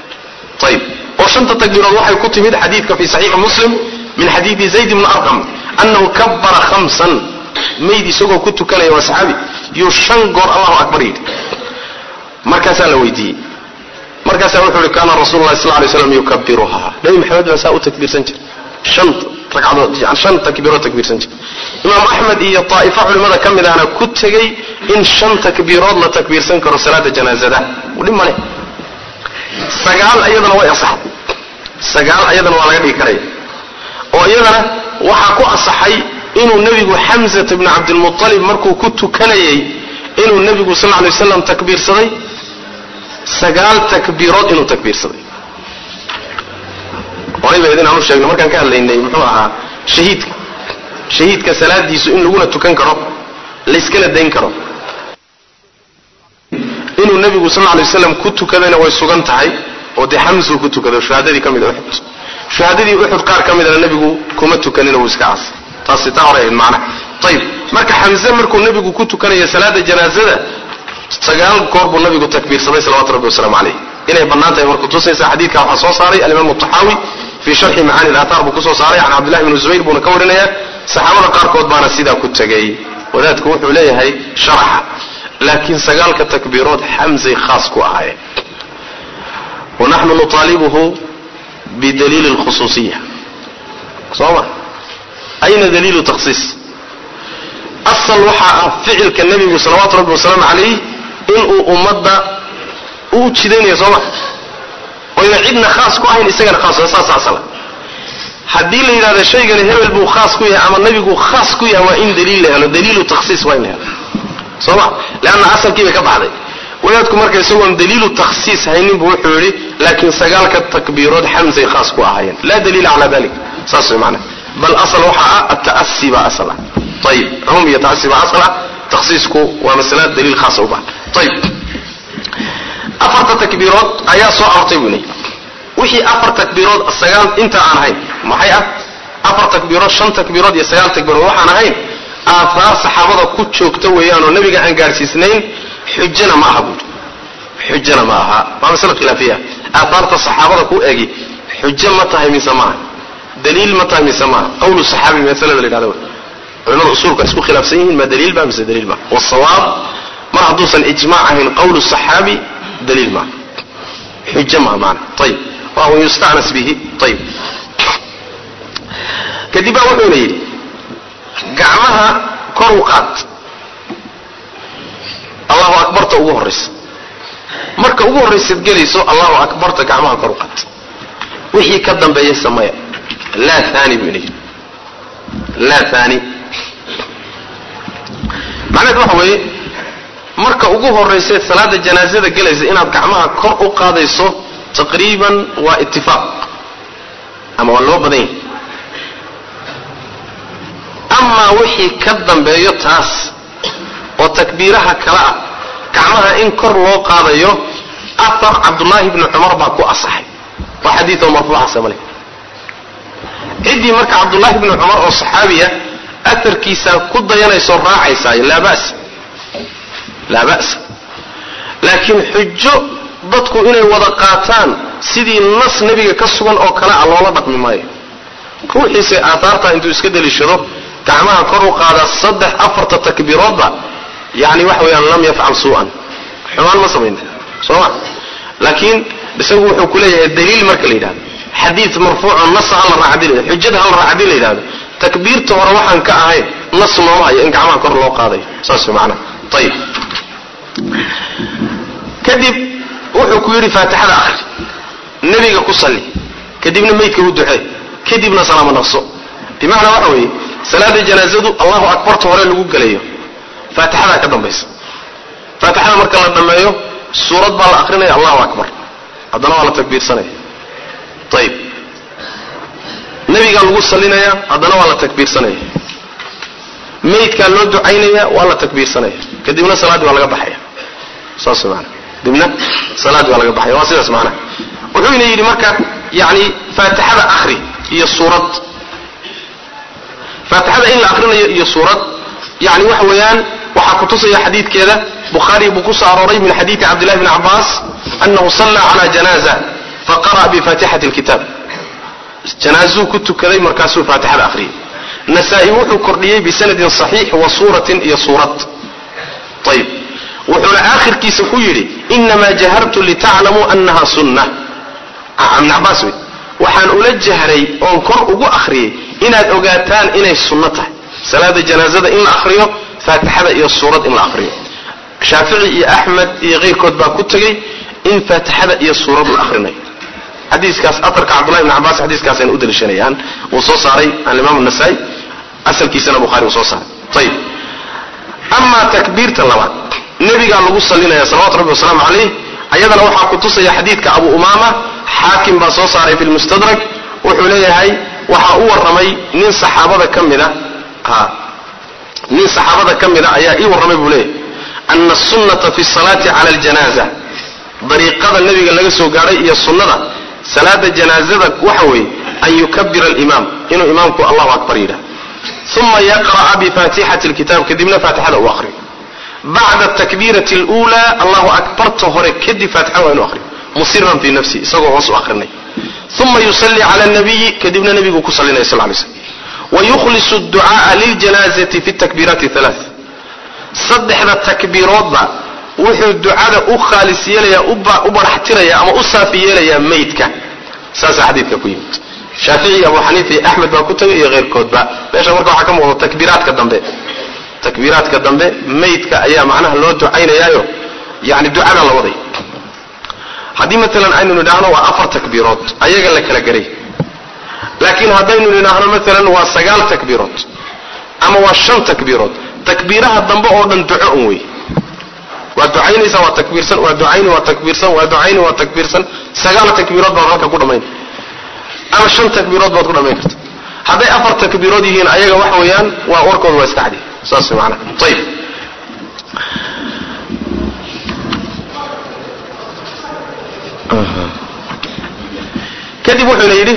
ayib oo shanta takbiirood waxay ku timid xadiidka fi saxiixi muslim min xadiidi zayd bni arqam annahu kabbara khamsan mayd isagoo ku tukanaya waa saxaabi yuu shan goor allahu akbar yidhi markaasaa la weydiiyey markaasaa wuxuu ihi kaana rasuulu lahi sal lay slam yukabiruhaa nabi maxamed baa saa u takbiirsan jiray shan ragcadood shan takbiirood takbiirsan jiray imaam axmed iyo taa'ifo culimmada ka mid ahna ku tegey in shan takbiirood la takbiirsan karo salaada janaazada dhib male sagaal iyadana way asaxday sagaal iyadana waa laga dhigi karaya oo iyadana waxaa ku asaxay inuu nebigu xamsata bni cabdilmualib markuu ku tukanayay inuu nebigu sal lay waslam takbiirsaday sagaal takbiirood inuu takbiirsaday horayba idin aanu sheegno markaan ka hadlaynay muxuu ahaa shahiidka shahiidka salaadiisu in laguna tukan karo layskala dayn karo inuu nebigu sal lay waslam ku tukadayna way sugan tahay oo dee xamsuu ku tukado shuhaadadii ka mid a uxud shuhaadadii uxud qaar ka midana nebigu kuma tukanin wuu iska caasay taasi taa hore ahayd macnaha ayib marka xamse markuu nebigu ku tukanayo salaada janaazada sagaal goor buu nabigu takbiirsaday salawatu rabbi wasalaamu calayh inay bannaan tahay markuu tusaysa xadiidka waxaa soo saaray alimaamu taxaawi fii sharxi macaani ilaataar buu kusoo saaray can cabdillahi bni zubayr buuna ka warinayaa saxaabada qaarkood baana sidaa ku tegay wadaadku wuxuu leeyahay sharaxa laakiin sagaalka takbiirood xamsay khaas ku ahaayeen wanaxnu nuطaalibuhu bidaliili lkhusuusiya soo ma ayna daliilu takhsiis asal waxaa ah ficilka nebigu salawaatu rabbi wasalaamu calayh inuu ummadda u jidaynaya sooma oyna cidna khaas ku ahayn isagana khaas saas asala haddii la yidhahdo shaygani hebel buu khaas ku yahay ama nebigu khaas ku yahay waa in daliil la helo daliilu takhsiis waa in la helo sooma leanna asalkii bay ka baxday wadaadku marka isagoon daliilu takhsiis haynin buu wuxuu yidhi laakiin sagaalka takbiirood xamsay khaas ku ahaayeen laa daliila calaa dalik saas way macnaha bal asal waxaa ah ata'asi baa asal ah ayib cumuum iyo ta'asi baa asal ah takhsiisku waa masala daliil khaasa u bahan ayib afarta takbiirood ayaa soo aroortay buu leeyahy wixii afar takbiirood sagaal inta aan ahayn maxay ah afar takbiirood shan takbiirood iyo sagaal takbiirood waxaan ahayn aahaar saxaabada ku joogta weeyaan oo nabiga aan gaadhsiisnayn xujana ma aha buuri xujana ma aha waa masale khilaafiya aahaarta saxaabada ku egi xujo ma tahay mise maaha daliil ma tahay mise maaha qawlu saxaabi masalada la yidhahda culimada usuulka isku khilaafsan yihiin ma daliil ba mise daliil ma wasawaab mar hadduusan ijmaac ahayn qawlu saxaabi daliil maaha xujo maha maana ayib waa un yusta'nas bihi ayib kadib baa wuxuuna yidhi gacmaha kor u qaad allahu akbarta ugu horraysa marka ugu horraysaad gelayso allahu akbarta gacmaha kor u qaad wixii ka dambeeya sameya laa aani buu ina yidhi laa aani macnaheed waxa weeye marka ugu horraysaed salaada janaasada gelaysa inaad gacmaha kor u qaadayso taqriiban waa itifaaq ama waa loo badan yahay amaa wixii ka dambeeyo taas oo takbiiraha kale ah gacmaha in kor loo qaadayo afar cabdullaahi bni cumar baa ku asaxay waa xadiioo marfuuca samale ciddii marka cabdullaahi bni cumar oo saxaabiya atarkiisaa ku dayanaysoo raacaysaayo laa ba'sa laa ba'sa laakiin xujo dadku inay wada qaataan sidii nas nebiga ka sugan oo kale ah loola dhaqmi maayo ruuxiise aataarta intuu iska deliishado gacmaha kor u qaada saddex afarta takbiiroodba yani waxa weeyaan lam yafcal suu'an xumaan ma samayn soo ma laakiin isagu wuxuu ku leeyahay daliil marka la yidhahdo xadiid marfuuco nas hala raacdi la xujada hala raac hadii la yidhahdo takbiirta hore waxaan ka ahayn nas nooma hayo in gacmaha kor loo qaadayo saas macnaha ayib kadib wuxuu ku yidhi faatixada akhri nebiga ku salli kadibna meydka u ducee kadibna salaamo naqso bimacnaa waxa weeye salaada janaazadu allahu akbarta hore lagu gelayo faatixadaa ka dambaysa faatixada marka la dhammeeyo suurad baa la akrinaya allahu akbar haddana waa la takbiirsanaya ayib nebigaa lagu sallinaya haddana waa la takbiirsanaya meydkaa loo ducaynaya waa la takbiirsanaya kadibna salaaddii waa laga baxaya saas maana dibna salaaddii waa laga baxaya waa sidaas macnaha wuxuuna yidhi marka yani faatixada akhri iyo suurad faatixada in la akrinayo iyo suurad yani waxa weeyaan waxaa kutusaya xadiidkeeda bukhaari buu ku soo arooray min xadiidi cabdillahi bni cabbaas annahu salla cala janaaza faqara'a bifaatixati lkitaab janaazuu ku tukaday markaasuu faatixada akhriyay nasaa-i wuxuu kordhiyey bisanadin saxiix wa suuratin iyo suurad ayib wuxuuna aakhirkiisa ku yidhi inamaa jahartu litaclamuu annaha sunna ibn cabaas wey waxaan ula jahray oon kor ugu akhriyey inaad ogaataan inay sunno tahay salaada janaazada in la akhriyo faatixada iyo suurad in la akhriyo shaafici iyo axmed iyo keyrkood baa ku tegey in faatixada iyo suurad la akrinayo xadiikaas aarka cabdullahi ibn cabaas xadiiskaasayna u daliishanayaan wuu soo saaray alimaam nasaa-i asalkiisana buhari uu soo saaray ayib amaa takbiirta labaad nebigaa lagu salinaya salawatu rabbi wasalaamu calayh ayadana waxaa ku tusaya xadiidka abu umaama xaakim baa soo saaray fi lmustadrak wuxuu leeyahay waxaa u warramay nin saxaabada ka mida nin saxaabada ka mida ayaa ii warramay buu leeyahay ana asunata fi salaati cala aljanaza dariiqada nebiga laga soo gaadhay iyo sunnada salaada janaazada waxa weeye an yukabira alimaam inuu imaamku allahu akbar yidhah uma yaqra'a bifaatixati lkitaab kadibna faatixada uu akhriyo bacda takbiirati اlأulى allahu akbarta hore kadib faatixada waa inu akhriyo musiran fii nafsi isagoo hoos u akhrinay uma yusalli cala nabiyi kadibna nebigu ku salinaya sal lay slm wayukhlisu اducaءa liljanaazati fi takbiiraati ثalaaث saddexda takbiiroodba wuxuu ducada u khaalis yeelaya u baraxtiraya ama u saafi yeelayaa maydka saasaa xadiidka ku yimid shaafici abu xaniifa iyo axmed baa ku tagay iyo keyrkoodba meesha marka waxaa ka muuqda takbiiraadka dambe takbiiraadka dambe maydka ayaa macnaha loo ducaynayaayo yani ducada la waday haddii maalan aynu nidhaahno waa afar takbiirood ayaga la kala garay laakiin haddaynu nidhaahno maalan waa sagaal takbiirood ama waa shan takbiirood takbiiraha dambe oo dhan duco un wey waa ducaynaysaa waa takbiirsan waa ducayni waa takbiirsan waa ducayni waa takbiirsan sagaal takbiirood baad halka ku dhammayn ama shan takbiirood baad ku dhammayn karta hadday afar takbiirood yihiin ayaga waxa weeyaan waa warkooda waa iska cadi saas way macnaha ayib kadib wuxuuna yidhi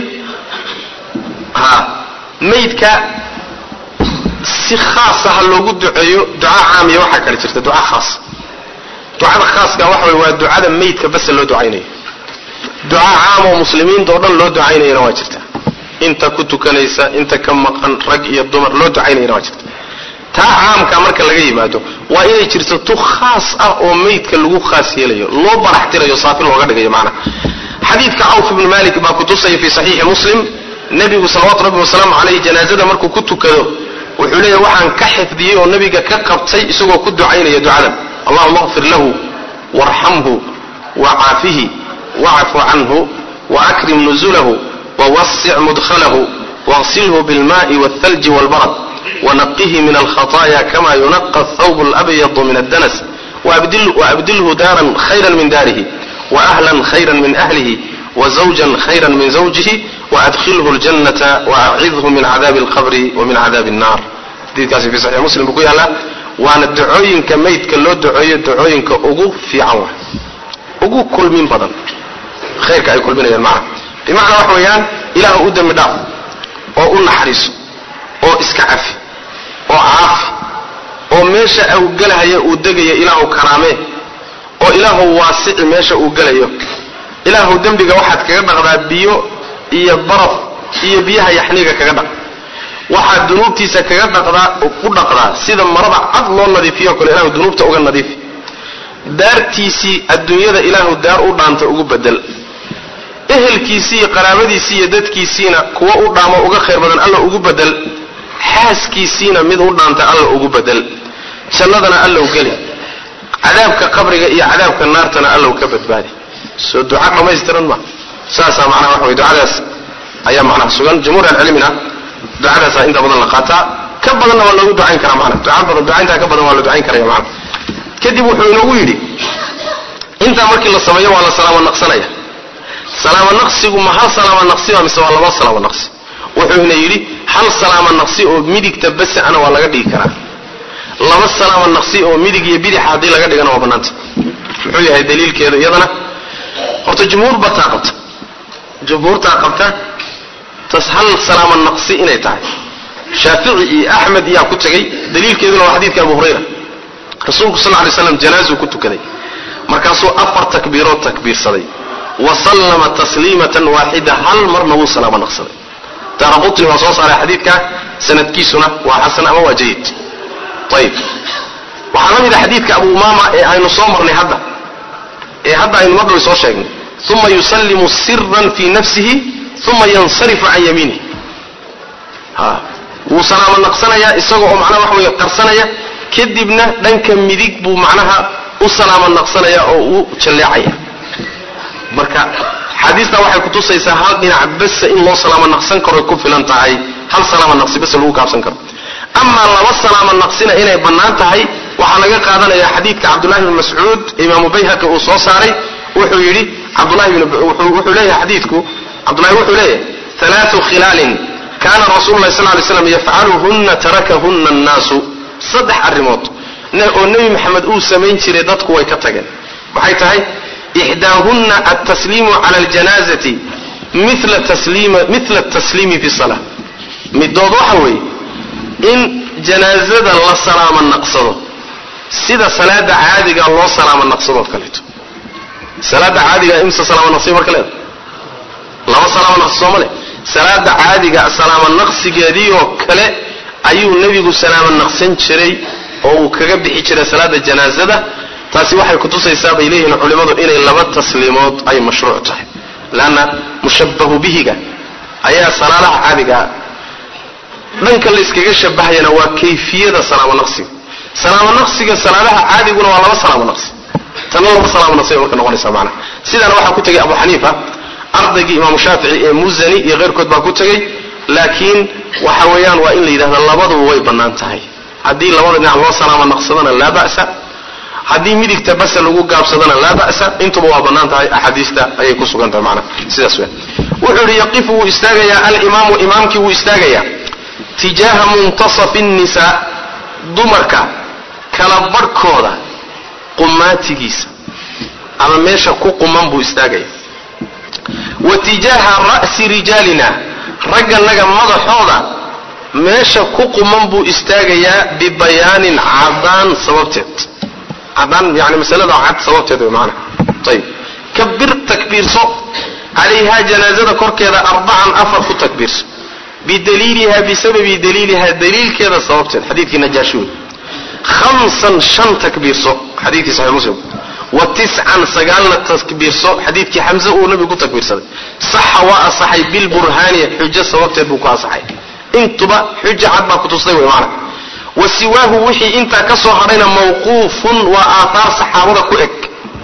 ha maydka si khaasa ha loogu duceeyo duca caamiya waxaa kale jirta duca khaasa ducada khaaska waxa wey waa ducada maydka basa loo ducaynayo duca caam oo muslimiinta oo dhan loo ducaynayana waa jirta inta ku tukanaysa inta ka maqan rag iyo dumar loo ducaynayana waa jirta taa caamka marka laga yimaado waa inay jirto tu khaas ah oo maydka lagu khaas yeelayo loo baraxtirayo saafi looga dhigayo macnaha xadiidka cawf ibnu malik baa kutusaya fi saxiixi muslim nebigu salawaatu rabbi wasalaamu caleyh janaazada markuu ku tukado wuxuu leeyahy waxaan ka xifdiyey oo nebiga ka qabtay isagoo ku ducaynaya ducadan allahuma qfir lahu warxamhu wacaafihi wacfu canhu waakrim nuzulahu wawasic mudkhalahu waqsilhu bilmaai wاthalji wاlbarad wanaqihi min alkhaطaaya kama yunaqa athawb اlabyadu min addanas waabdilhu daaran khayra min daarihi waahlan khayra min ahlihi wزawjan khayra min zawjihi waadkhilhu اljannata waacidhu min cadaabi اlqabri wamin cadaabi الnar xadiikaasi fi saxix muslim buu ku yaallaa waana ducooyinka maydka loo duceeyo ducooyinka ugu fiican wa ugu kulmin badan khayrka ay kulminayaan macna bimacnaa waxa weeyaan ilaah u dembi dhaaf oo u naxariiso oo iska cafi oo caafi oo meesha uu gelahaya uu degayo ilaahu karaamee oo ilaahu waasici meesha uu gelayo ilaahu dembiga waxaad kaga dhaqdaa biyo iyo baraf iyo biyaha yaxniga kaga dhaq waxaad dunuubtiisa kaga dhaqdaa u dhaqdaa sida marada cad loo nadiifiyo kale ilahu dunuubta uga nadiifi daartiisii adduunyada ilaahu daar u dhaanta ugu bedel ehelkiisii iyo qaraabadiisii iyo dadkiisiina kuwa u dhaamo uga khayr badan alla ugu bedel xaaskiisiina mid u dhaanta alla ugu bedel jannadana allow geli cadaabka qabriga iyo cadaabka naartana allow ka badbaadi soo duca dhammaystiran ma saasaa macnaha waxa wey ducadaas ayaa macnaha sugan jumhuur alcilmina ducadaasaa inta badan la qaataa ka badanna waa loogu ducayn karaa macnaha duca badan ducayntaa ka badan waa la ducayn karaya macnaha kadib wuxuu inoogu yidhi intaa markii la sameeyo waa la salaamo naqsanaya salaamo naqsigu ma hal salaamo naqsiba mise waa laba salaamo naqsi wuxuu ina yidhi hal salaamo naqsi oo midigta basi ana waa laga dhigi karaa laba salaamo naqsi oo midig iyo bidixa haddii laga dhigana waa bannaanta muxuu yahay daliilkeeda iyadana horta jumhuur bataa qabta jumhuurtaa qabta tas hal salaamo naqsi inay tahay shaafici iyo axmed yaa ku tegay daliilkeeduna waa xadiidka abu hurayra rasuulku sal lay slam janaazuu ku tukaday markaasuu afar takbiirood takbiirsaday wa sallama tasliimatan waaxida hal marna wuu salaamo naqsaday daaraqutni waa soo saaray xadiidka sanadkiisuna waa xasan ama waa jayid ayib waxaa la mid a xadiidka abu umaama ee aynu soo marnay hadda ee hadda aynu madhow soo sheegnay uma yusallimu siran fii nafsihi uma yansarifu can yamiinihi ha wuu salaamo naqsanayaa isaga oo macnaha waxa weeye qarsanaya kadibna dhanka midig buu macnaha u salaamo naqsanaya oo u jalleecaya marka xaadiistaa waxay kutusaysaa hal dhinac basa in loo salaamo naqsan karo ku filan tahay hal salaamo naqsi bas lagu kaabsan karo amaa laba salaamo naqsina inay bannaan tahay waxaa laga qaadanaya xadiidka cabdullahi bn mascuud imaamu bayhaqi uu soo saaray wuxuu yidhi cabdulahi wuxuu leeyahay xadiidku cabdullahi wuxuu leeyahay alaau khilaalin kana rasuulu lahi sal lay slam yafcaluhunna tarakahunna annaasu saddex arrimood oo nebi maxamed uu samayn jiray dadku way ka tageen maxay tahay ixdaahunna altasliimu cala aljanaazati mila tasliimi fi sala midood waxa weeye in janaazada la salaamo naqsado sida salaada caadiga loo salaamo naqsadoo kaleeto salaada caadiga imse salaamo naqsiya marka leeda laba salaamo naqsi sooma le salaada caadiga salaamo naqsigeedii oo kale ayuu nebigu salaamo naqsan jiray oo uu kaga bixi jiray salaada janaazada taasi waxay kutusaysaa bay leeyihiin culimmadu inay laba tasliimood ay mashruuc tahay leanna mushabbahu bihiga ayaa salaadaha caadigaa dhanka la yskaga shabahayana waa kayfiyada salaamo naqsiga salaamo naqsiga salaadaha caadiguna waa laba salaamo naqsi tana laba salaamo naqsi bay marka noqonaysaa macnaha sidaana waxaa ku tegay abu xaniifa ardaygii imaamu shaafici ee muzani iyo keyrkood baa ku tegay laakiin waxa weeyaan waa in la yidhahda labaduba way bannaan tahay haddii labada dhinac loo salaamo naqsadana laa ba'sa haddii midigta basa lagu gaabsadana laa ba'sa intuba waa bannaan tahay axaadiista ayay ku sugan tahay macnaha sidaas weya wuxuu yidhi yaqifu wuu istaagayaa alimaamu imaamkii wuu istaagayaa tijaaha muntasafi nnisaa dumarka kala barhkooda qumaatigiisa ama meesha ku quman buu istaagaya wa tijaaha ra'si rijaalina ragganaga madaxooda meesha ku quman buu istaagayaa bibayaanin cadaan sababteed cadaan yani masalada cad sababteed wey maana ayib kabir takbiirso calayhaa janaazada korkeeda arbacan afar ku takbiirso bidaliiliha bisababi daliiliha daliilkeeda sababteed xadiidkii najaashi wey hamsan shan takbiirso xadiidkii saxix muslim wa tiscan sagaalna takbiirso xadiidkii xamse uu nabigu ku takbiirsaday saxa waa asaxay bilburhaani xujo sababteed buu ku asaxay intuba xujo cad baa kutustay wey maana wa siwaahu wixii intaa ka soo hadhayna mawquufun waa aathaar saxaabada ku eg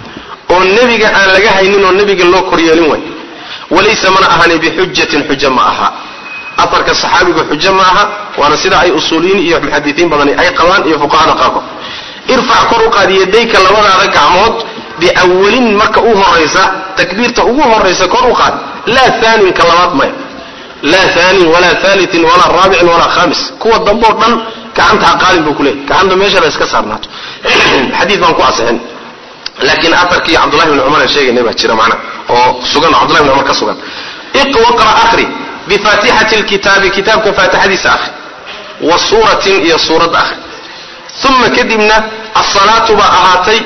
oo nebiga aan laga haynin oo nebiga loo koryeelin way walaysa mana ahani bixujatin xujo ma aha afarka saxaabigu xujo ma aha waana sida ay usuuliyiin iyo muxadisiin badani ay qabaan iyo fuqahada qaarkood irfac kor u qaad yadayka labadaada gacmood biawalin marka u horaysa takbiirta ugu horaysa kor u qaad laa aaninka labaad maya laa aanin walaa aaliin walaa raabicin walaa khamis kuwa dambe oo dhan gacanta ha qaadin buu kuleeyay gacanta meesha la iska saarnaato xadiid baan ku asixin laakiin atarkii cabdullahi bni cumar aan sheegaynay baa jira macna oo sugan oo cabdullahi bni cumar ka sugan iqra akhri bifaatixati lkitaabi kitaabka faatixadiisa akhri wa suuratin iyo suuradda akhri uma kadibna asalaatu baa ahaatay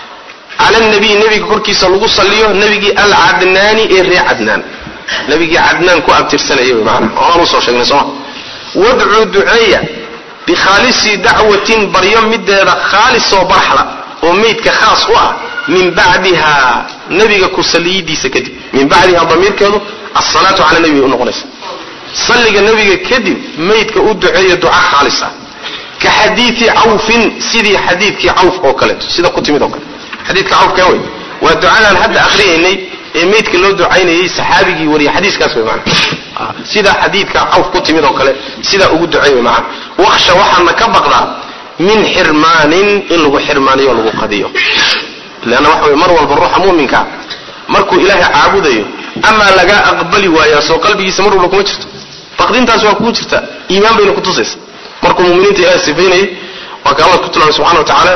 cala nabiy nebiga korkiisa lagu saliyo nebigii alcadnaani ee ree cadnaan nebigii cadnaan ku abtirsanaya wy maana oaan usoo sheegnay sooma wadcuu duceeya bikhaalisi dacwatin baryo mideeda khaalis oo barxla oo meydka khaas u ah min bacdiha nebiga ku saliyidiisa kadib min bacdiha damiirkeedu asalaatu cala nebi bay unoqonaysa salliga nebiga kadib meydka u duceeya duca khaalis ah ka xadiidi cawfin sidii xadiidkii cawf oo kaleeto sida ku timid oo kale xadiidka cawfkan wey waa ducadaan hadda akhriyaynay ee meydka loo ducaynayay saxaabigii wariyay xadiiskaas wey maana sida xadiidka cawf ku timid oo kale sidaa ugu duceey wey maana waksha waxaana ka baqdaa min xirmaanin in lagu xirmaaniyo o lagu qadiyo leanna waxa wey mar walba ruuxa mu'minka markuu ilaahay caabudayo amaa lagaa aqbali waayaa soo qalbigiisa mar walba kuma jirto baqdintaas waa kugu jirta iimaan bayna kutusaysa markuu muminiinta ilahay sifaynayay waa ka allah ku tilmaamay subxana wa tacaala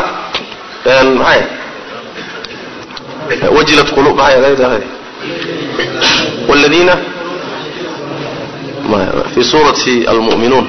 maxay wajilat qulub maxay والذين في سورة المؤمنون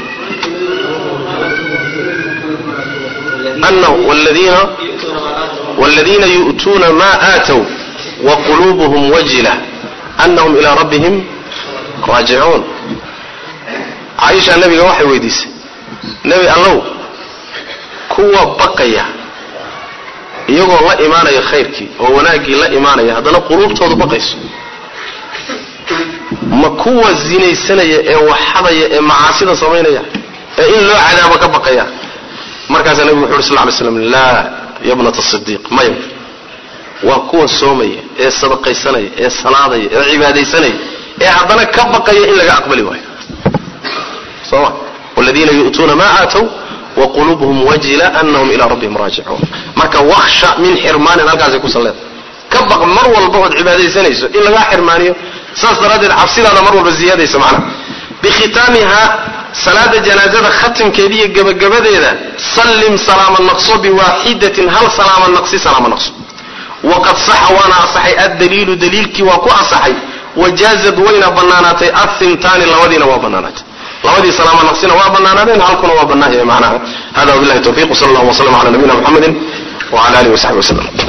أنه والذين والذين يؤتون ما آتوا وقلوبهم وجلة أنهم إلى ربهم راجعون caaisha nabiga waxay weydiisay nebi allow kuwa baqaya iyagoo la imaanaya khayrkii oo wanaaggii la imaanaya haddana quluubtoodu baqayso ma kuwa zinaysanaya ee waxadaya ee macaasida samaynaya ee in loo cadaabo ka baqaya markaasaa nebigu wuxu uhi sal ly slam laa yabnata sidiiq maya waa kuwa soomaya ee sadaqaysanaya ee salaadaya ee cibaadaysanaya ee haddana ka baqaya in laga aqbali waayo soma wladiina yu'tuuna ma aatow waqulubuhum wajila anahum ilaa rabbihim raajicuun marka waksha min xirmaanin halkaasay ku salleeda ka baq mar walba ood cibaadaysanayso in lagaa xirmaaniyo saas daraaddeed cabsidaada mar walba ziyaadaysa macnaha bikhitaamiha salaada janaazada khatimkeeda iyo gebagabadeeda sallim salaama naqso biwaaxidatin hal salaama naqsi salaama naqso waqad saxa waana asaxay addaliilu daliilkii waa ku asaxay wajaazad wayna bannaanaatay athintaani labadiina waa bannaanaatay labadii salaama naqsina waa bannaanaadeen halkuna waa bannaahaya macnaha hada wabillahi tawfiq wsala allahu waslam ala nabiyina muxamedin wala alihi wasaxbi waslem